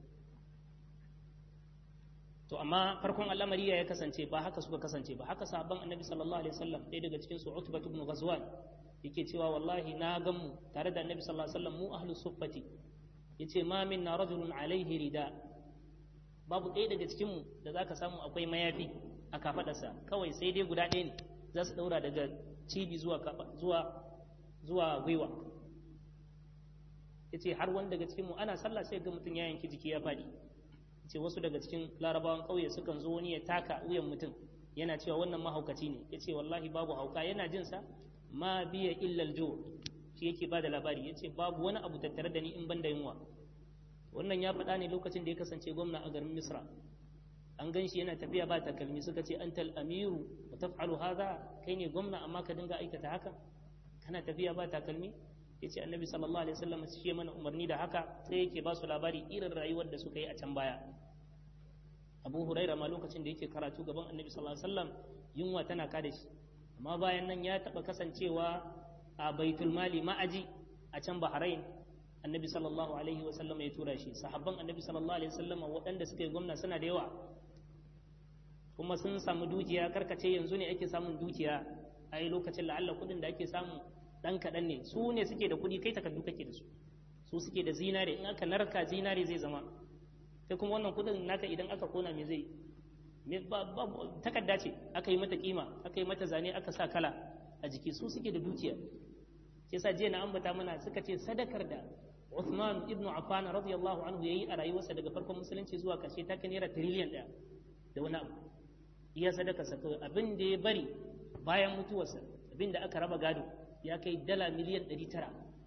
to amma farkon al'amari ya kasance ba haka suka kasance ba haka sahabban annabi sallallahu alaihi wasallam ɗaya daga cikin su utbatu ibn ghazwan yake cewa wallahi na gan mu tare da annabi sallallahu alaihi wasallam mu ahlus suffati yace ma minna rajulun alaihi rida babu ɗaya daga cikin mu da zaka samu akwai mayafi a kafadarsa kawai sai dai guda ɗaya ne za su daura daga cibi zuwa zuwa zuwa gwiwa yace har wani daga cikin mu ana sallah sai ga mutum ya yanki jiki ya faɗi ce wasu daga cikin larabawan ƙauye sukan zo wani ya taka wuyan mutum yana cewa wannan mahaukaci ne ya ce wallahi babu hauka yana jinsa ma biya illal jo shi yake ba da labari ya ce babu wani abu tattare da ni in ban da yunwa wannan ya faɗa ne lokacin da ya kasance gwamna a garin misra an gan shi yana tafiya ba takalmi suka ce antal amiru wa taf'alu hadha kai ne gwamna amma ka dinga aikata haka kana tafiya ba takalmi yace annabi sallallahu alaihi wasallam shi ya mana umarni da haka sai yake ba su labari irin rayuwar da suka yi a can baya abu huraira ma lokacin da yake karatu gaban annabi sallallahu alaihi wasallam yunwa tana kada shi amma bayan nan ya taba kasancewa a baitul mali ma'aji a can bahrain annabi sallallahu alaihi wasallam ya tura shi sahabban annabi sallallahu alaihi wasallam waɗanda suka yi gwamna suna da yawa kuma sun samu dukiya karkace yanzu ne ake samun dukiya a yi lokacin la'alla kuɗin da ake samu ɗan kaɗan ne su ne suke da kuɗi kai takardu kake da su su suke da zinare in aka narka zinare zai zama kai kuma wannan kuɗin naka idan aka kona me zai takarda ce aka yi mata kima aka yi mata zane aka sa kala a jiki su suke da dukiya ke sa jiya na ambata mana suka ce sadakar da Uthman ibn Affan radiyallahu anhu yayi a rayuwarsa daga farkon musulunci zuwa karshe ta kai naira tiriliyan ɗaya da wani abu iya sadaka sa kawai abin da ya bari bayan mutuwarsa abin da aka raba gado ya kai dala miliyan 900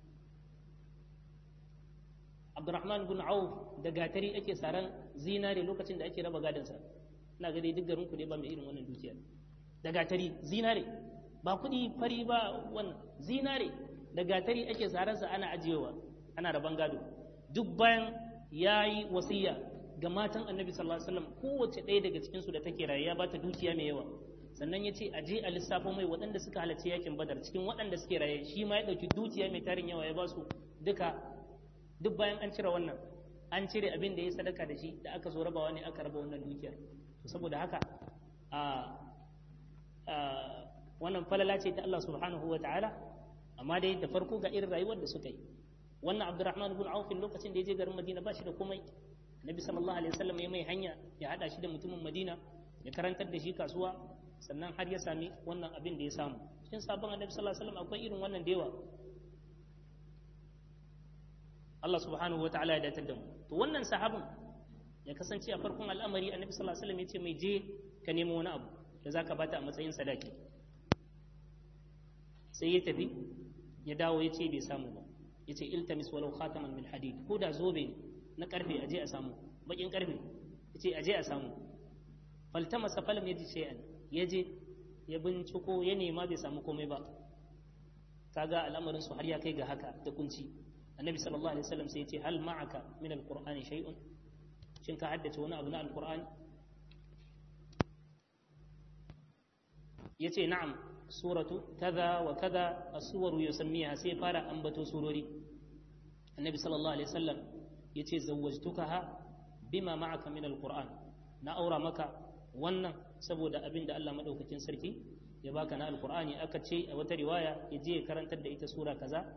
Abdurrahman bin Auf da gatari ake saran zinare lokacin da ake raba gadonsa ina ga dai duk garin ku ne ba mai irin wannan dukiya da gatari zinare ba kuɗi fari ba wannan zinare da gatari ake saransa ana ajiyewa ana raban gado duk bayan ya yi wasiya ga matan annabi sallallahu alaihi wasallam kowace ɗaya daga cikinsu da take raye ya ba ta dukiya mai yawa sannan ya ce a je a lissafo mai waɗanda suka halarci yakin badar cikin waɗanda suke raye shi ma ya ɗauki dukiya mai tarin yawa ya ba su duka duk bayan an cire wannan an cire abin da ya sadaka da shi da aka zo rabawa ne aka raba wannan dukiyar saboda haka a wannan falala ce ta Allah subhanahu wa ta'ala amma dai da farko ga irin rayuwar da suka yi wannan Abdurrahman ibn Auf lokacin da ya je garin Madina ba shi da komai Nabi sallallahu alaihi wasallam ya mai hanya ya hada shi da mutumin Madina ya karantar da shi kasuwa sannan har ya sami wannan abin da ya samu cikin sabon Annabi sallallahu alaihi wasallam akwai irin wannan da yawa Allah subhanahu wa ta'ala ya datar da mu to wannan sahabin ya kasance a farkon al'amari Annabi sallallahu alaihi wasallam ya ce mai je ka nemo wani abu da zaka bata a matsayin sadaki sai ya tafi ya dawo ya ce bai samu ba ya ce iltamis walau khataman min hadid ko da zobe na karfe aje a samu bakin karfe ya ce aje a samu faltamasa falam ya ji shay'an ya je ya binciko ya nema bai samu komai ba kaga al'amarin su har ya kai ga haka da kunci annabi sallallahu alaihi wasallam sai ya ce hal ma'aka min alqur'ani shay'un shin ka haddace wani abu na alqur'ani yace na'am suratu kaza wa kaza as-suwaru yusammiha sai fara ambato surori annabi sallallahu alaihi wasallam yace zawwajtukaha bima ma'aka min al-qur'an na aura maka wannan saboda abin da Allah madaukakin sarki ya baka na alqur'ani aka ce a wata riwaya ya je karantar da ita sura kaza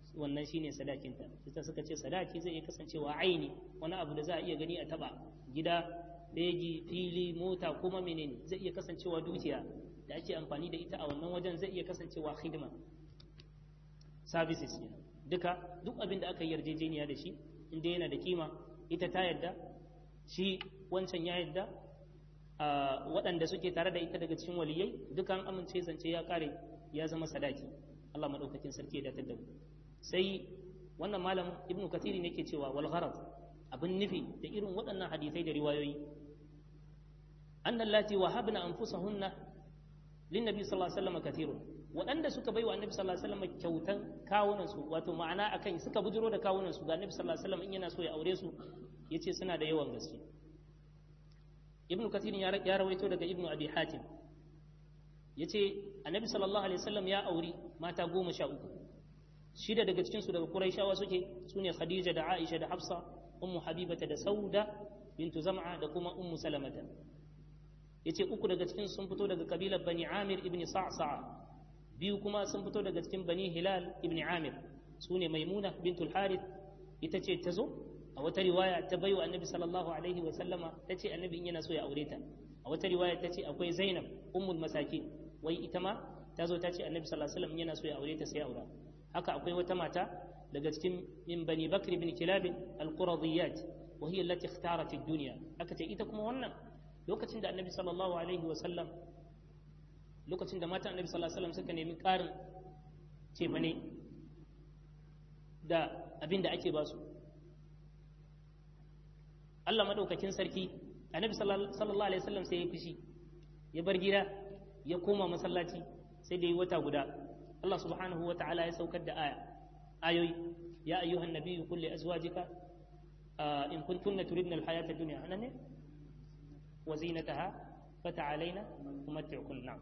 wannan shine sadakinta ita suka ce sadaki zai iya kasancewa aini wani abu da za a iya gani a taba gida begi fili mota kuma menene zai iya kasancewa dukiya da ake amfani da ita a wannan wajen zai iya kasancewa hidima services ne duka duk abin da aka yi yarjejeniya da shi inda yana da kima ita ta yadda shi wancan ya yadda waɗanda suke tare da ita daga cikin waliyai duka an amince zance ya kare ya zama sadaki Allah madaukakin sarki ya datar da mu sai wannan malam ibnu kathiri ne ke cewa wal gharad abin nufi da irin waɗannan hadisai da riwayoyi annal lati wahabna anfusahunna lin nabi sallallahu alaihi wasallam kathirun waɗanda suka bai wa annabi sallallahu alaihi wasallam kyautan kawunan su wato ma'ana akan suka bujiro da kawunan su ga annabi sallallahu alaihi wasallam in yana so ya aure su yace suna da yawan gaske ibnu kathir ya rawaito daga ibnu abi hatim yace annabi sallallahu alaihi wasallam ya auri mata goma sha uku shida daga cikin su daga quraishawa suke sune khadija da aisha da hafsa ummu habibata da sauda bintu zam'a da kuma ummu salamata yace uku daga cikin sun fito daga kabilar bani amir ibn sa'sa'a biyu kuma sun fito daga cikin bani hilal ibn amir sune maimuna bintul harith ita ce ta zo a wata riwaya ta bai wa annabi sallallahu alaihi wa sallama ta ce annabi in yana so ya aure ta a wata riwaya ta ce akwai zainab ummul masakin wai ita ma ta zo ta ce annabi sallallahu alaihi wasallam yana so ya aure ta sai aura haka akwai wata mata daga cikin min bani bakr bin kilab al-quradiyat wa hiya allati ikhtarat ad-dunya aka ce ita kuma wannan lokacin da annabi sallallahu alaihi wa sallam lokacin da mata annabi sallallahu alaihi wasallam suka nemi karin cefane da abin da ake ba su Allah madaukakin sarki annabi sallallahu alaihi wasallam sai ya fushi ya bar gida ya koma masallaci sai da yi wata guda Allah subhanahu wa ta'ala ya saukar da aya ayoyi ya ayyuhan nabiyyu qul li azwajika in kuntunna turidna alhayata ad-dunya anane wa zinataha fata'alaina umatti'kunna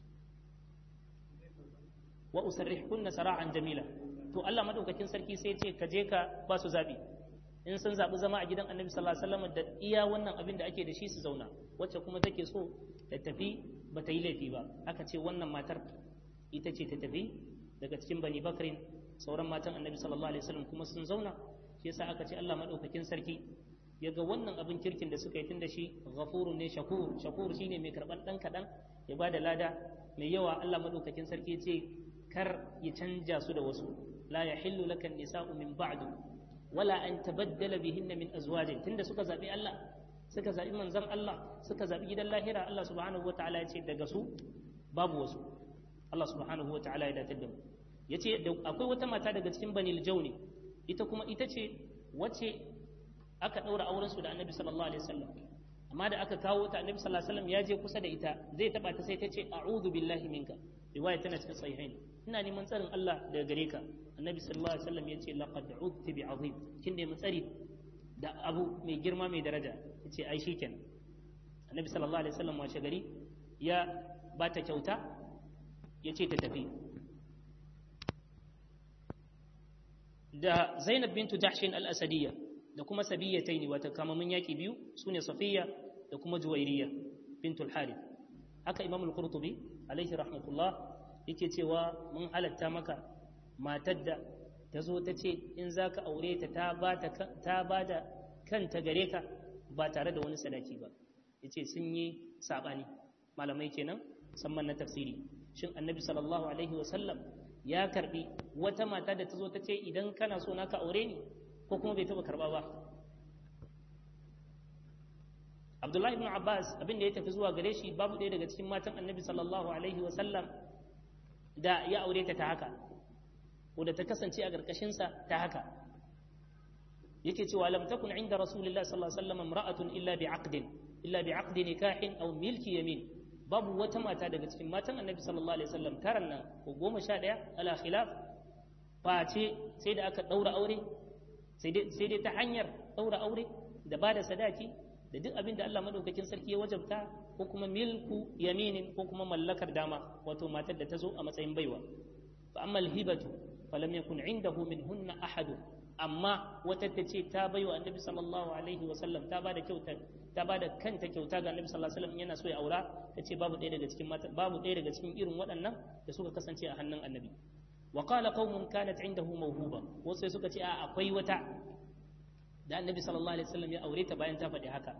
wa usarrihkunna sara'an jamila to Allah madaukakin sarki sai ya ce ka je ka ba su zabi in sun zaɓi zama a gidan annabi sallallahu alaihi wasallam da iya wannan abin da ake da shi su zauna wacce kuma take so ta tafi ba ta yi laifi ba aka ce wannan matar ita ce ta tafi daga cikin bani bakrin sauran matan annabi sallallahu alaihi wasallam kuma sun zauna shi yasa aka ce Allah madaukakin sarki ya ga wannan abin kirkin da suka yi tun da shi ghafurun ne shakur shakur shine mai karɓar ɗan kaɗan ya ba da lada mai yawa Allah madaukakin sarki ya ce kar ya canja su da wasu la yahillu laka nisa'u min ba'du wala an tabaddala bihinna min azwajin tunda suka zabi Allah suka zabi manzon Allah suka zabi gidan lahira Allah subhanahu wataala ya ce daga su babu wasu Allah subhanahu wataala ya datar da mu yace akwai wata mata daga cikin banil jauni ita kuma ita ce wace aka daura auren su da Annabi sallallahu alaihi wasallam amma da aka kawo ta Annabi sallallahu alaihi wasallam ya je kusa da ita zai taba ta sai ta ce a'udhu billahi minka riwaya tana cikin sahihain ina neman tsarin Allah daga gare ka annabi sallallahu alaihi wasallam yace laqad udti bi azim kin da tsari da abu mai girma mai daraja yace ai shikenan annabi sallallahu alaihi wasallam washe gari ya ba ta kyauta yace ta tafi da Zainab bintu Jahshin al-Asadiyya da kuma Sabiyataini wata kamamin yaki biyu sune Safiya da kuma Juwairiya bintul Harith haka Imam al-Qurtubi alaihi rahmatullah yake cewa mun halatta maka matar da ta zo ta ce in za ka aure ta ta ba da kanta gare ka ba tare da wani sadaki ba ya ce sun yi saɓani malamai kenan musamman na tafsiri shin annabi sallallahu alaihi wasallam ya karbi wata mata da ta zo ta ce idan kana so na ka aure ni ko kuma bai taɓa karɓa ba abdullahi ibn abbas abin da ya tafi zuwa gare shi babu ɗaya daga cikin matan annabi sallallahu alaihi wasallam da ya aure ta ta haka ko da ta kasance a ƙarƙashinsa ta haka yake cewa lam takun inda rasulullahi sallallahu alaihi wasallam imra'atun illa bi aqdin illa bi aqdi nikahin aw milki yamin babu wata mata daga cikin matan annabi sallallahu alaihi wasallam taran nan ko goma sha ɗaya ala khilaf face sai da aka ɗaura aure sai dai ta hanyar ɗaura aure da ba da sadaki da duk abin da Allah madaukakin sarki ya wajabta ko kuma milku yaminin ko kuma mallakar dama wato matar da ta zo a matsayin baiwa fa amma alhibatu falam yakun indahu minhunna ahad amma wata ta ce ta baiwa annabi sallallahu alaihi wa sallam ta bada kyauta ta bada kanta kyauta ga annabi sallallahu alaihi wa sallam yana so ya aura ta ce babu ɗaya daga cikin mata babu ɗaya daga cikin irin waɗannan da suka kasance a hannun annabi wa qala qaumun kanat indahu mawhuba wasu suka ce a akwai wata da annabi sallallahu alaihi wasallam ya aure ta bayan ta faɗi haka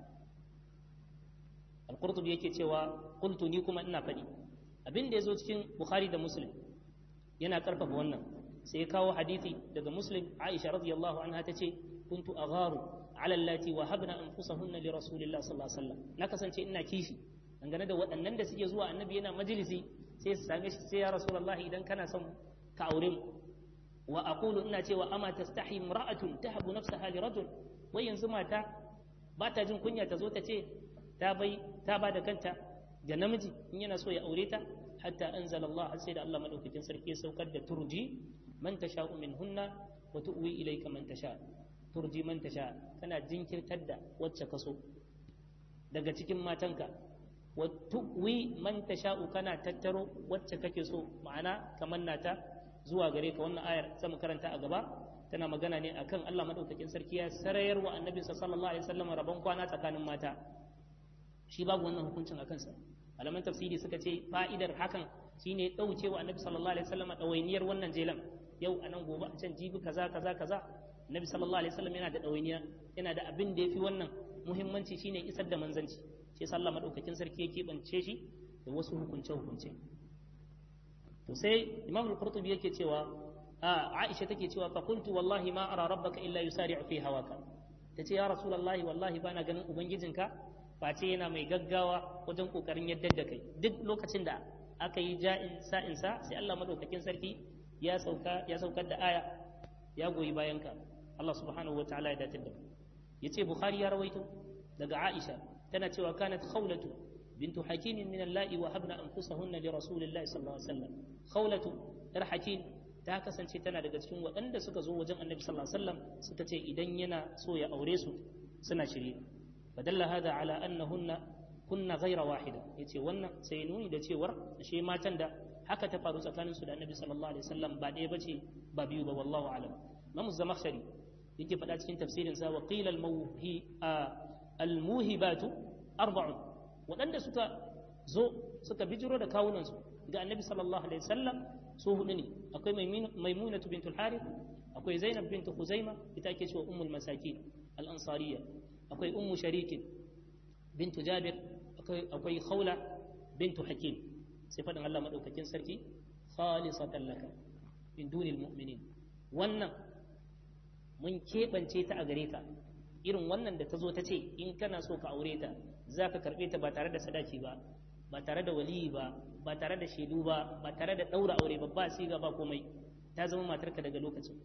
al-qurtubi yake cewa qultu ni kuma ina faɗi abin da yazo cikin bukhari da muslim yana karfafa wannan sai ya kawo hadisi daga muslim aisha radiyallahu anha tace kuntu agharu ala allati wahabna anfusahunna li rasulillah sallallahu alaihi wasallam na kasance ina kishi dangane da waɗannan da suke zuwa annabi yana majalisi sai su same shi sai ya rasulullah idan kana son ka aure mu wa aqulu ina cewa ama tastahi imra'atun tahabu nafsaha li rajul wai yanzu mata ba ta jin kunya ta zo ta ce ta bai ta ba da kanta ga namiji in yana so ya aure ta hatta anzala Allah har sai da Allah madaukakin sarki ya saukar da turji man tasha'u minhunna wa tu'wi ilayka man tasha turji man tasha kana jinkirtar da wacce kaso daga cikin matanka wa tu'wi man tasha'u kana tattaro wacce kake so ma'ana kamar nata zuwa gare ka wannan ayar sai mu karanta a gaba tana magana ne akan Allah madaukakin sarki ya sarayar wa annabi sallallahu alaihi wasallam rabon kwana tsakanin mata shi babu wannan hukuncin akan sa malaman tafsiri suka ce fa'idar hakan shine dauke wa annabi sallallahu alaihi wasallam dawainiyar wannan jelan yau anan gobe a can jibi kaza kaza kaza annabi sallallahu alaihi wasallam yana da dawainiya yana da abin da yafi wannan muhimmanci shine isar da manzanci shi yasa Allah madaukakin sarki ya keɓance shi da wasu hukunce hukunce to sai imam al-qurtubi yake cewa a aisha take cewa fa qultu wallahi ma ara rabbaka illa yusari'u fi hawaka tace ya rasulullahi wallahi bana ganin ubangijinka face yana mai gaggawa wajen kokarin yadda da kai duk lokacin da aka yi ja'in sa'in sa sai Allah madaukakin sarki ya sauka ya saukar da aya ya goyi bayan ka Allah subhanahu wataala ya datar da mu yace bukhari ya rawaito daga aisha tana cewa kanat khawlatu بنت حكيم من اللائي وهبنا أنفسهن لرسول الله صلى الله عليه وسلم خولة ‘yar hakim ta kasance tana daga cikin waɗanda suka zo wajen annabi sallallahu alaihi wasallam suka ce idan yana so ya aure su suna shirye fadalla hada ala annahunna kunna ghaira wahida yace wannan sai nuni da cewar ashe matan da haka ta faru tsakanin su da annabi sallallahu alaihi wasallam ba ɗaya bace ba biyu ba wallahu alam Imam Zamakhshari yake faɗa cikin tafsirin sa wa qila al-mawhi al-muhibatu arba'un waɗanda suka zo suka bijiro da kawunansu ga annabi sallallahu alaihi wasallam su hudu ne akwai maimunatu bintul harith akwai zainab bintu khuzaima ita ake cewa ummul masakin al ansariya akwai ummu sharikin bintu jabir akwai khawla bintu hakim sai faɗin Allah madaukakin sarki khalisatan laka min dunil mu'minin wannan mun keɓance ta a gare ka irin wannan da ta zo ta ce in kana so ka aure ta za ka karɓe ta ba tare da sadaki ba ba tare da waliyi ba ba tare da shaidu ba ba tare da ɗaura aure ba ba siga ba komai ta zama matarka daga lokacin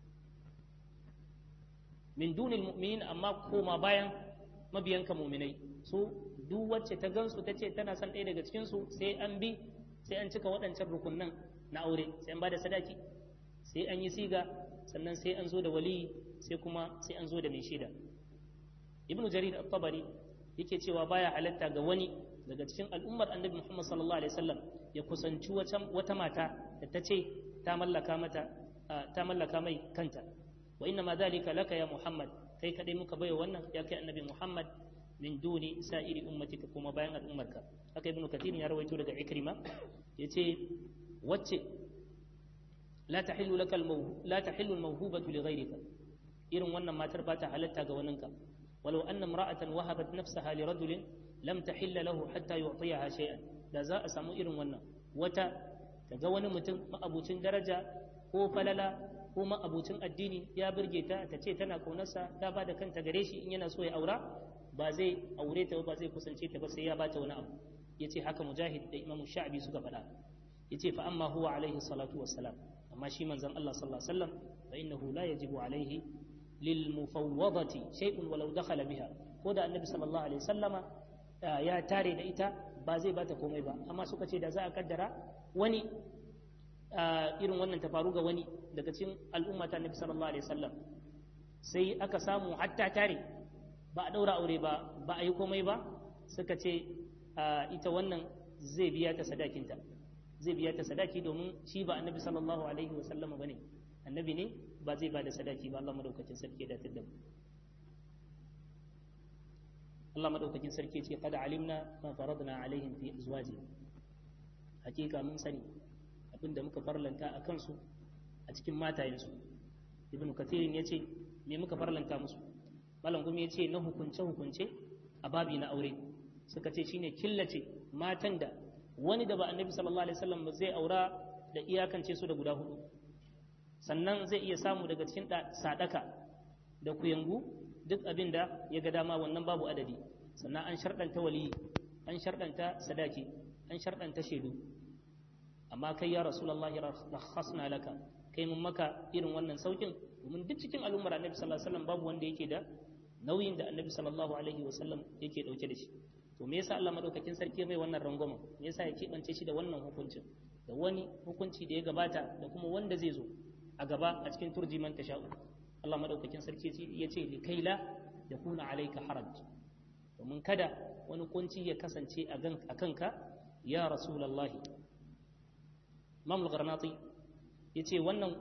min dunil mu'minin amma koma bayan mabiyanka mu'minai su duk wacce ta gansu ta ce tana son ɗaya daga cikin su sai an bi sai an cika waɗancan rukunnan na aure sai an ba da sadaki sai an yi siga sannan sai an zo da waliyi sai kuma sai an zo da mai shaida ibnu jarir at-tabari yake cewa baya halatta ga wani daga cikin al'ummar annabi Muhammad sallallahu alaihi wasallam ya kusanci wata mata da ta ce ta mallaka mata ta mallaka mai kanta wa inna ma dhalika laka ya Muhammad kai kadai muka baiwa wannan ya kai annabi Muhammad min duni sa'iri ummatika kuma bayan al'ummarka haka ibnu kathir ya rawaito daga ikrima yace wacce la tahillu laka la tahillu al-mawhubatu li ghayrika irin wannan matar ba ta halatta ga waninka ولو أن امرأة وهبت نفسها لرجل لم تحل له حتى يعطيها شيئا da za a samu irin wannan wata ta ga wani mutum ma'abucin daraja ko falala ko ma'abucin addini ya burge ta ta ce tana kaunarsa ta ba da kanta gare shi in yana so ya aura ba zai aure ta ba zai kusance ta ba sai ya bata wani abu yace haka mujahid da imam sha'bi suka faɗa yace fa amma huwa alaihi salatu wassalam amma shi manzon Allah sallallahu alaihi wasallam fa innahu la yajibu alaihi للمفوضة شيء ولو دخل بها ko da annabi sallallahu alaihi sallama ya tare da ita ba zai bata komai ba amma suka ce da za a kaddara wani irin wannan ta faru ga wani daga cikin al'umma ta annabi sallallahu alaihi sallam sai aka samu hatta tare ba a daura aure ba ba a yi komai ba suka ce ita wannan zai biya ta sadakinta zai biya ta sadaki domin shi ba annabi sallallahu alaihi wasallama bane annabi ne ba zai ba da sadaki ba Allah madaukakin sarki ya datar da mu Allah madaukakin sarki ce kada alimna ma faradna alaihim fi azwaji hakika mun sani abinda muka farlanta a kansu a cikin matayensu ibn kathirin ya ce me muka farlanta musu malam gumi ya ce na hukunce hukunce a babi na aure suka ce shine killace matan da wani da ba annabi sallallahu alaihi wasallam zai aura da iyakance su da guda hudu sannan zai iya samu daga cikin sadaka da kuyangu duk abin da ya ga dama wannan babu adadi sannan an sharɗanta waliyi an sharɗanta sadaki an sharɗanta shaidu amma kai ya rasulullahi rakhasna laka kai mun maka irin wannan saukin domin duk cikin al'ummar annabi sallallahu alaihi wasallam babu wanda yake da nauyin da annabi sallallahu alaihi wasallam yake dauke da shi to me yasa Allah madaukakin sarki mai wannan rangwama me yasa ya keɓance shi da wannan hukuncin da wani hukunci da ya gabata da kuma wanda zai zo a gaba a cikin turji man tasha'u Allah madaukakin sarki ya ce li kaila ya kuna alaika haraj domin kada wani kunci ya kasance a kanka ya rasulallahi mamul garnati ya ce wannan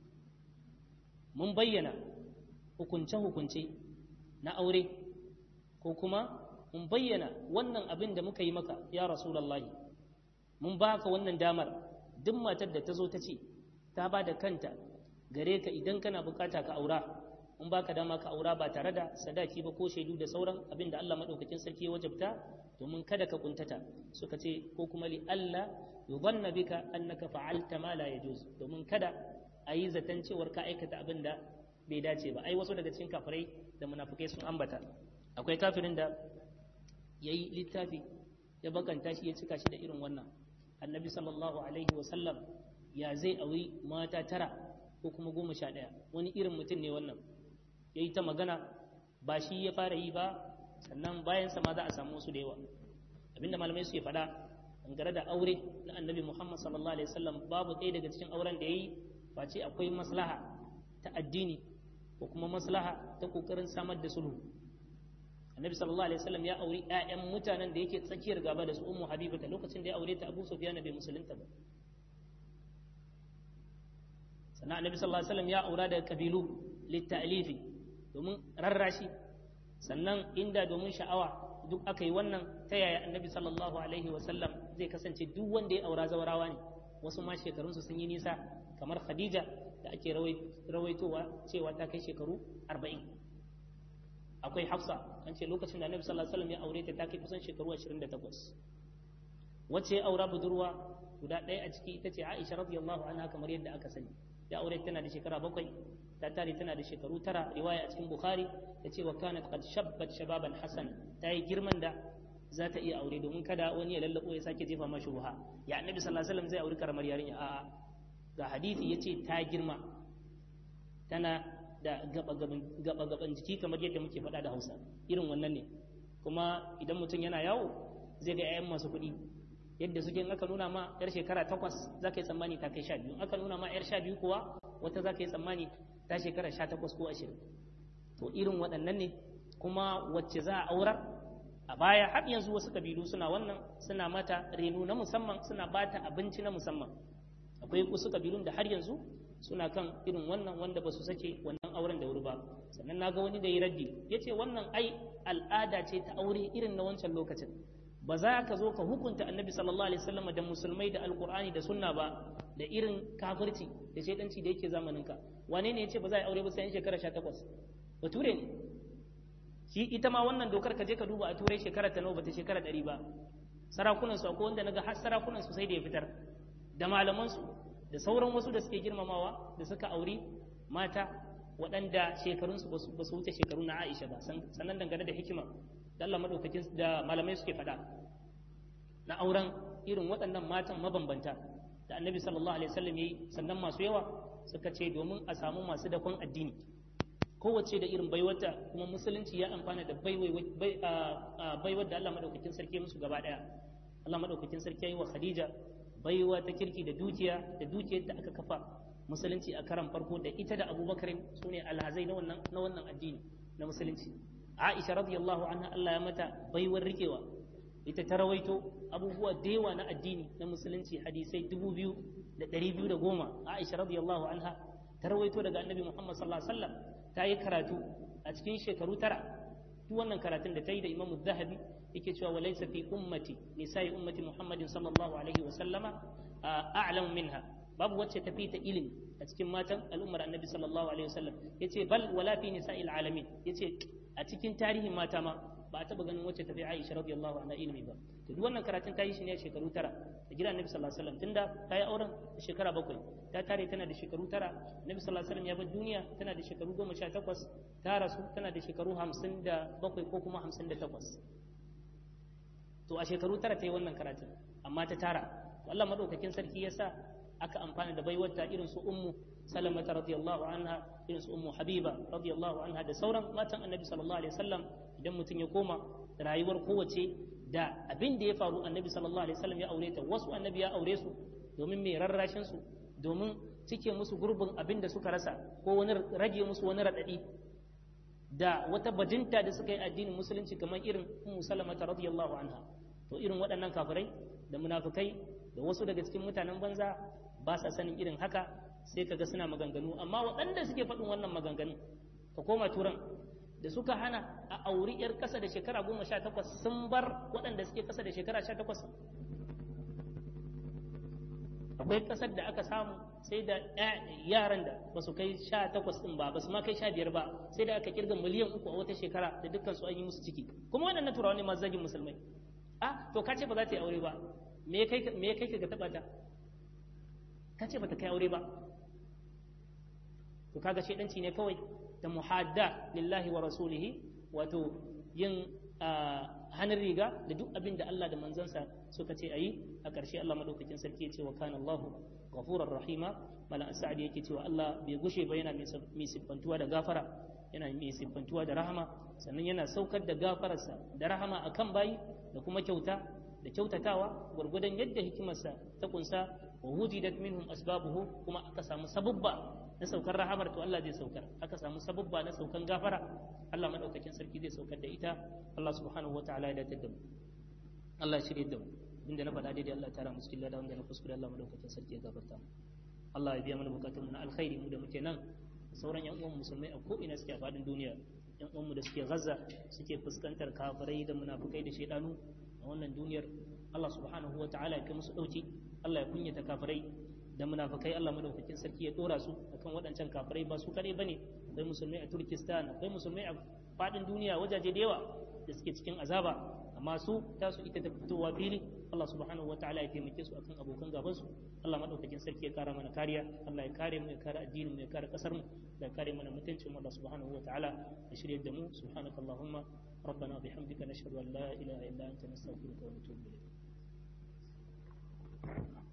mun bayyana hukunce-hukunce na aure ko kuma mun bayyana wannan abin da muka yi maka ya rasulallahi mun baka wannan damar duk matar da ta zo ta ce ta ba da kanta gare ka idan kana bukata ka aura in baka dama ka aura ba tare da sadaki ba ko shaidu da sauran abin da Allah madaukakin sarki ya wajabta domin kada ka kuntata suka ce ko kuma li Allah yudhanna bika annaka fa'alta ma la yajuz domin kada a yi zaton cewar ka aikata abin da bai dace ba ai wasu daga cikin kafirai da munafikai sun ambata akwai kafirin da yayi littafi ya bakanta shi ya cika shi da irin wannan annabi sallallahu alaihi wa sallam ya zai auri mata tara ko kuma goma sha ɗaya wani irin mutum ne wannan ya yi ta magana ba shi ya fara yi ba sannan bayan ma za a samu wasu da yawa abinda malamai suke faɗa dangane da aure na annabi muhammad sallallahu alaihi wasallam babu ɗaya daga cikin auren da ya yi face akwai maslaha ta addini ko kuma maslaha ta kokarin samar da sulhu annabi sallallahu alaihi wasallam ya auri ƴaƴan mutanen da yake tsakiyar gaba da su ummu habibata lokacin da ya aure ta abu sufyan bai musulunta ba sannan annabi sallallahu alaihi wasallam ya aura daga kabilu litta'lifi domin rarrashi sannan inda domin sha'awa duk aka yi wannan ta yaya annabi sallallahu alaihi wasallam zai kasance duk wanda ya aura zawarawa ne wasu ma shekarunsu sun yi nisa kamar khadija da ake rawaitowa cewa ta kai shekaru arba'in akwai hafsa an ce lokacin da annabi sallallahu alaihi wasallam ya aure ta ta kai kusan shekaru 28 wacce ya aura budurwa guda ɗaya a ciki ita ce aisha radiyallahu anha kamar yadda aka sani ya aure tana da shekara bakwai ta tare tana da shekaru tara riwaya a cikin bukhari ta ce wa kanat qad shabbat shababan hasan ta yi girman da za ta iya aure domin kada wani ya lallabo ya sake jefa ma shubha ya annabi sallallahu alaihi wasallam zai aure karamar yarinya a'a ga hadisi yace ta girma tana da gaba gaban jiki kamar yadda muke faɗa da Hausa irin wannan ne kuma idan mutum yana yawo zai ga 'ya'yan masu kuɗi yadda suke in aka nuna ma yar shekara takwas za ka yi tsammani ta kai sha biyu aka nuna ma yar sha biyu kuwa wata za ka yi tsammani ta shekara sha takwas ko ashirin to irin waɗannan ne kuma wacce za a aurar a baya har yanzu wasu kabilu suna wannan suna mata reno na musamman suna bata abinci na musamman akwai wasu kabilun da har yanzu suna kan irin wannan wanda ba su sake wannan auren da wuri ba sannan na ga wani da ya raddi ya ce wannan ai al'ada ce ta aure irin na wancan lokacin ba za ka zo ka hukunta annabi sallallahu alaihi wasallam da musulmai da alkur'ani da sunna ba da irin kafirci da shaidanci da yake zamaninka wane ne ya ce ba za a aure ba sai shekara 18 bature ne shi ita ma wannan dokar ka je ka duba a turai shekara ta nawa bata shekara 100 ba sarakunan su akwai wanda naga har sarakunan su sai da ya fitar da malaman su da sauran wasu da suke girmamawa da suka auri mata waɗanda shekarunsu ba su wuce shekaru na Aisha ba sannan dangane da hikima da Allah madaukakin da malamai suke faɗa na auren irin waɗannan matan mabambanta da annabi sallallahu alaihi wasallam yayi sannan masu yawa suka ce domin a samu masu dakon addini kowace da irin baiwata kuma musulunci ya amfana da baiwar da Allah madaukakin sarki musu gaba daya Allah madaukakin sarki yayi wa Khadija baiwa ta kirki da dukiya da dukiyar da aka kafa musulunci a karan farko da ita da Abubakar sune alhazai na wannan na wannan addini na musulunci Aisha radiyallahu anha Allah ya mata baiwar rikewa ita ta rawaito abubuwa da yawa na addini na musulunci hadisai dubu biyu da ɗari biyu da goma Aisha radiyallahu anha ta rawaito daga annabi Muhammad sallallahu alaihi wasallam ta yi karatu a cikin shekaru tara duk wannan karatun da ta yi da Imam Zahabi yake cewa wa laysa fi ummati nisa'i ummati Muhammadin sallallahu alaihi wasallama a'lamu minha babu wacce ta fita ilimi a cikin matan al'ummar annabi sallallahu alaihi wasallam yace bal wala fi nisa'il alamin yace a cikin tarihin mata ma ba a taba ganin wacce ta fi Aisha radiyallahu anha ilimi ba to duk wannan karatun ta yi shi ne a shekaru tara da gidan annabi sallallahu alaihi wasallam tunda ta yi auren a shekara bakwai ta tare tana da shekaru tara annabi sallallahu alaihi wasallam ya bar duniya tana da shekaru goma sha takwas ta rasu tana da shekaru hamsin da bakwai ko kuma hamsin da takwas to a shekaru tara ta yi wannan karatun amma ta tara to Allah madaukakin sarki ya sa aka amfana da baiwarta irin su ummu salamata radiyallahu anha irin su ummu habiba radiyallahu anha da sauran matan annabi sallallahu alaihi wasallam idan mutum ya koma rayuwar kowace da abin da ya faru annabi sallallahu alaihi wasallam ya aure ta wasu annabi ya aure su domin mai rarrashin su domin cike musu gurbin abin da suka rasa ko wani rage musu wani radadi da wata bajinta da suka yi addinin musulunci kamar irin ummu salamata radiyallahu anha to irin waɗannan kafirai da munafikai da wasu daga cikin mutanen banza ba sa sanin irin haka sai kaga suna maganganu amma waɗanda suke faɗin wannan maganganu ka koma turan da suka hana a auri 'yar ƙasa da shekara goma sha takwas sun bar waɗanda suke ƙasa da shekara sha takwas akwai ƙasar da aka samu sai da yaran da ba su kai sha takwas ɗin ba ba su ma kai sha biyar ba sai da aka kirga miliyan uku a wata shekara da dukkan su an yi musu ciki kuma waɗannan turawa ne masu zagin musulmai a to ka ce ba za ta yi aure ba me ya kai ka ga taɓa ta ka ce ba ta kai aure ba to kaga shaidanci ne kawai da muhadda lillahi wa rasulihi wato yin hannun riga da duk abin da Allah da manzansa suka ce a yi a ƙarshe Allah maɗaukakin sarki ya ce wa kana Allahu ghafurar rahima malam sa'ad yake cewa Allah bai gushe ba yana mai siffantuwa da gafara yana mai siffantuwa da rahama sannan yana saukar da gafararsa da rahama akan bayi da kuma kyauta da kyautatawa gwargwadon yadda hikimarsa ta kunsa wa wujidat minhum asbabuhu kuma aka samu sabubba na saukar rahamar to Allah zai saukar aka samu sabubba na saukan gafara Allah madaukakin sarki zai saukar da ita Allah subhanahu wataala ya dace da mu Allah shirye da mu inda na faɗa daidai Allah tara mu cikin lada wanda na kuskure Allah madaukakin sarki ya gafarta mu Allah ya biya mana bukatun mu na alkhairi mu da muke nan sauran yan uwan musulmai a ko ina suke a faɗin duniya yan uwan mu da suke Gaza suke fuskantar kafirai da munafukai da shaidanu a wannan duniyar Allah subhanahu wataala ya kai musu dauki Allah ya kunyata kafirai da munafikai Allah madaukakin sarki ya dora su akan waɗancan kafirai ba su kadai bane akwai musulmai a Turkistan akwai musulmai a fadin duniya wajaje da yawa da suke cikin azaba amma su tasu ita ta fitowa fili Allah subhanahu wataala ya taimake su akan abokan gaban su Allah madaukakin sarki ya kara mana kariya Allah ya kare mu ya kare addinin mu ya kare kasar mu ya kare mana mutuncin mu Allah subhanahu wataala ya shirye da mu subhanakallahumma ربنا وبحمدك نشهد ان لا اله الا انت نستغفرك ونتوب اليك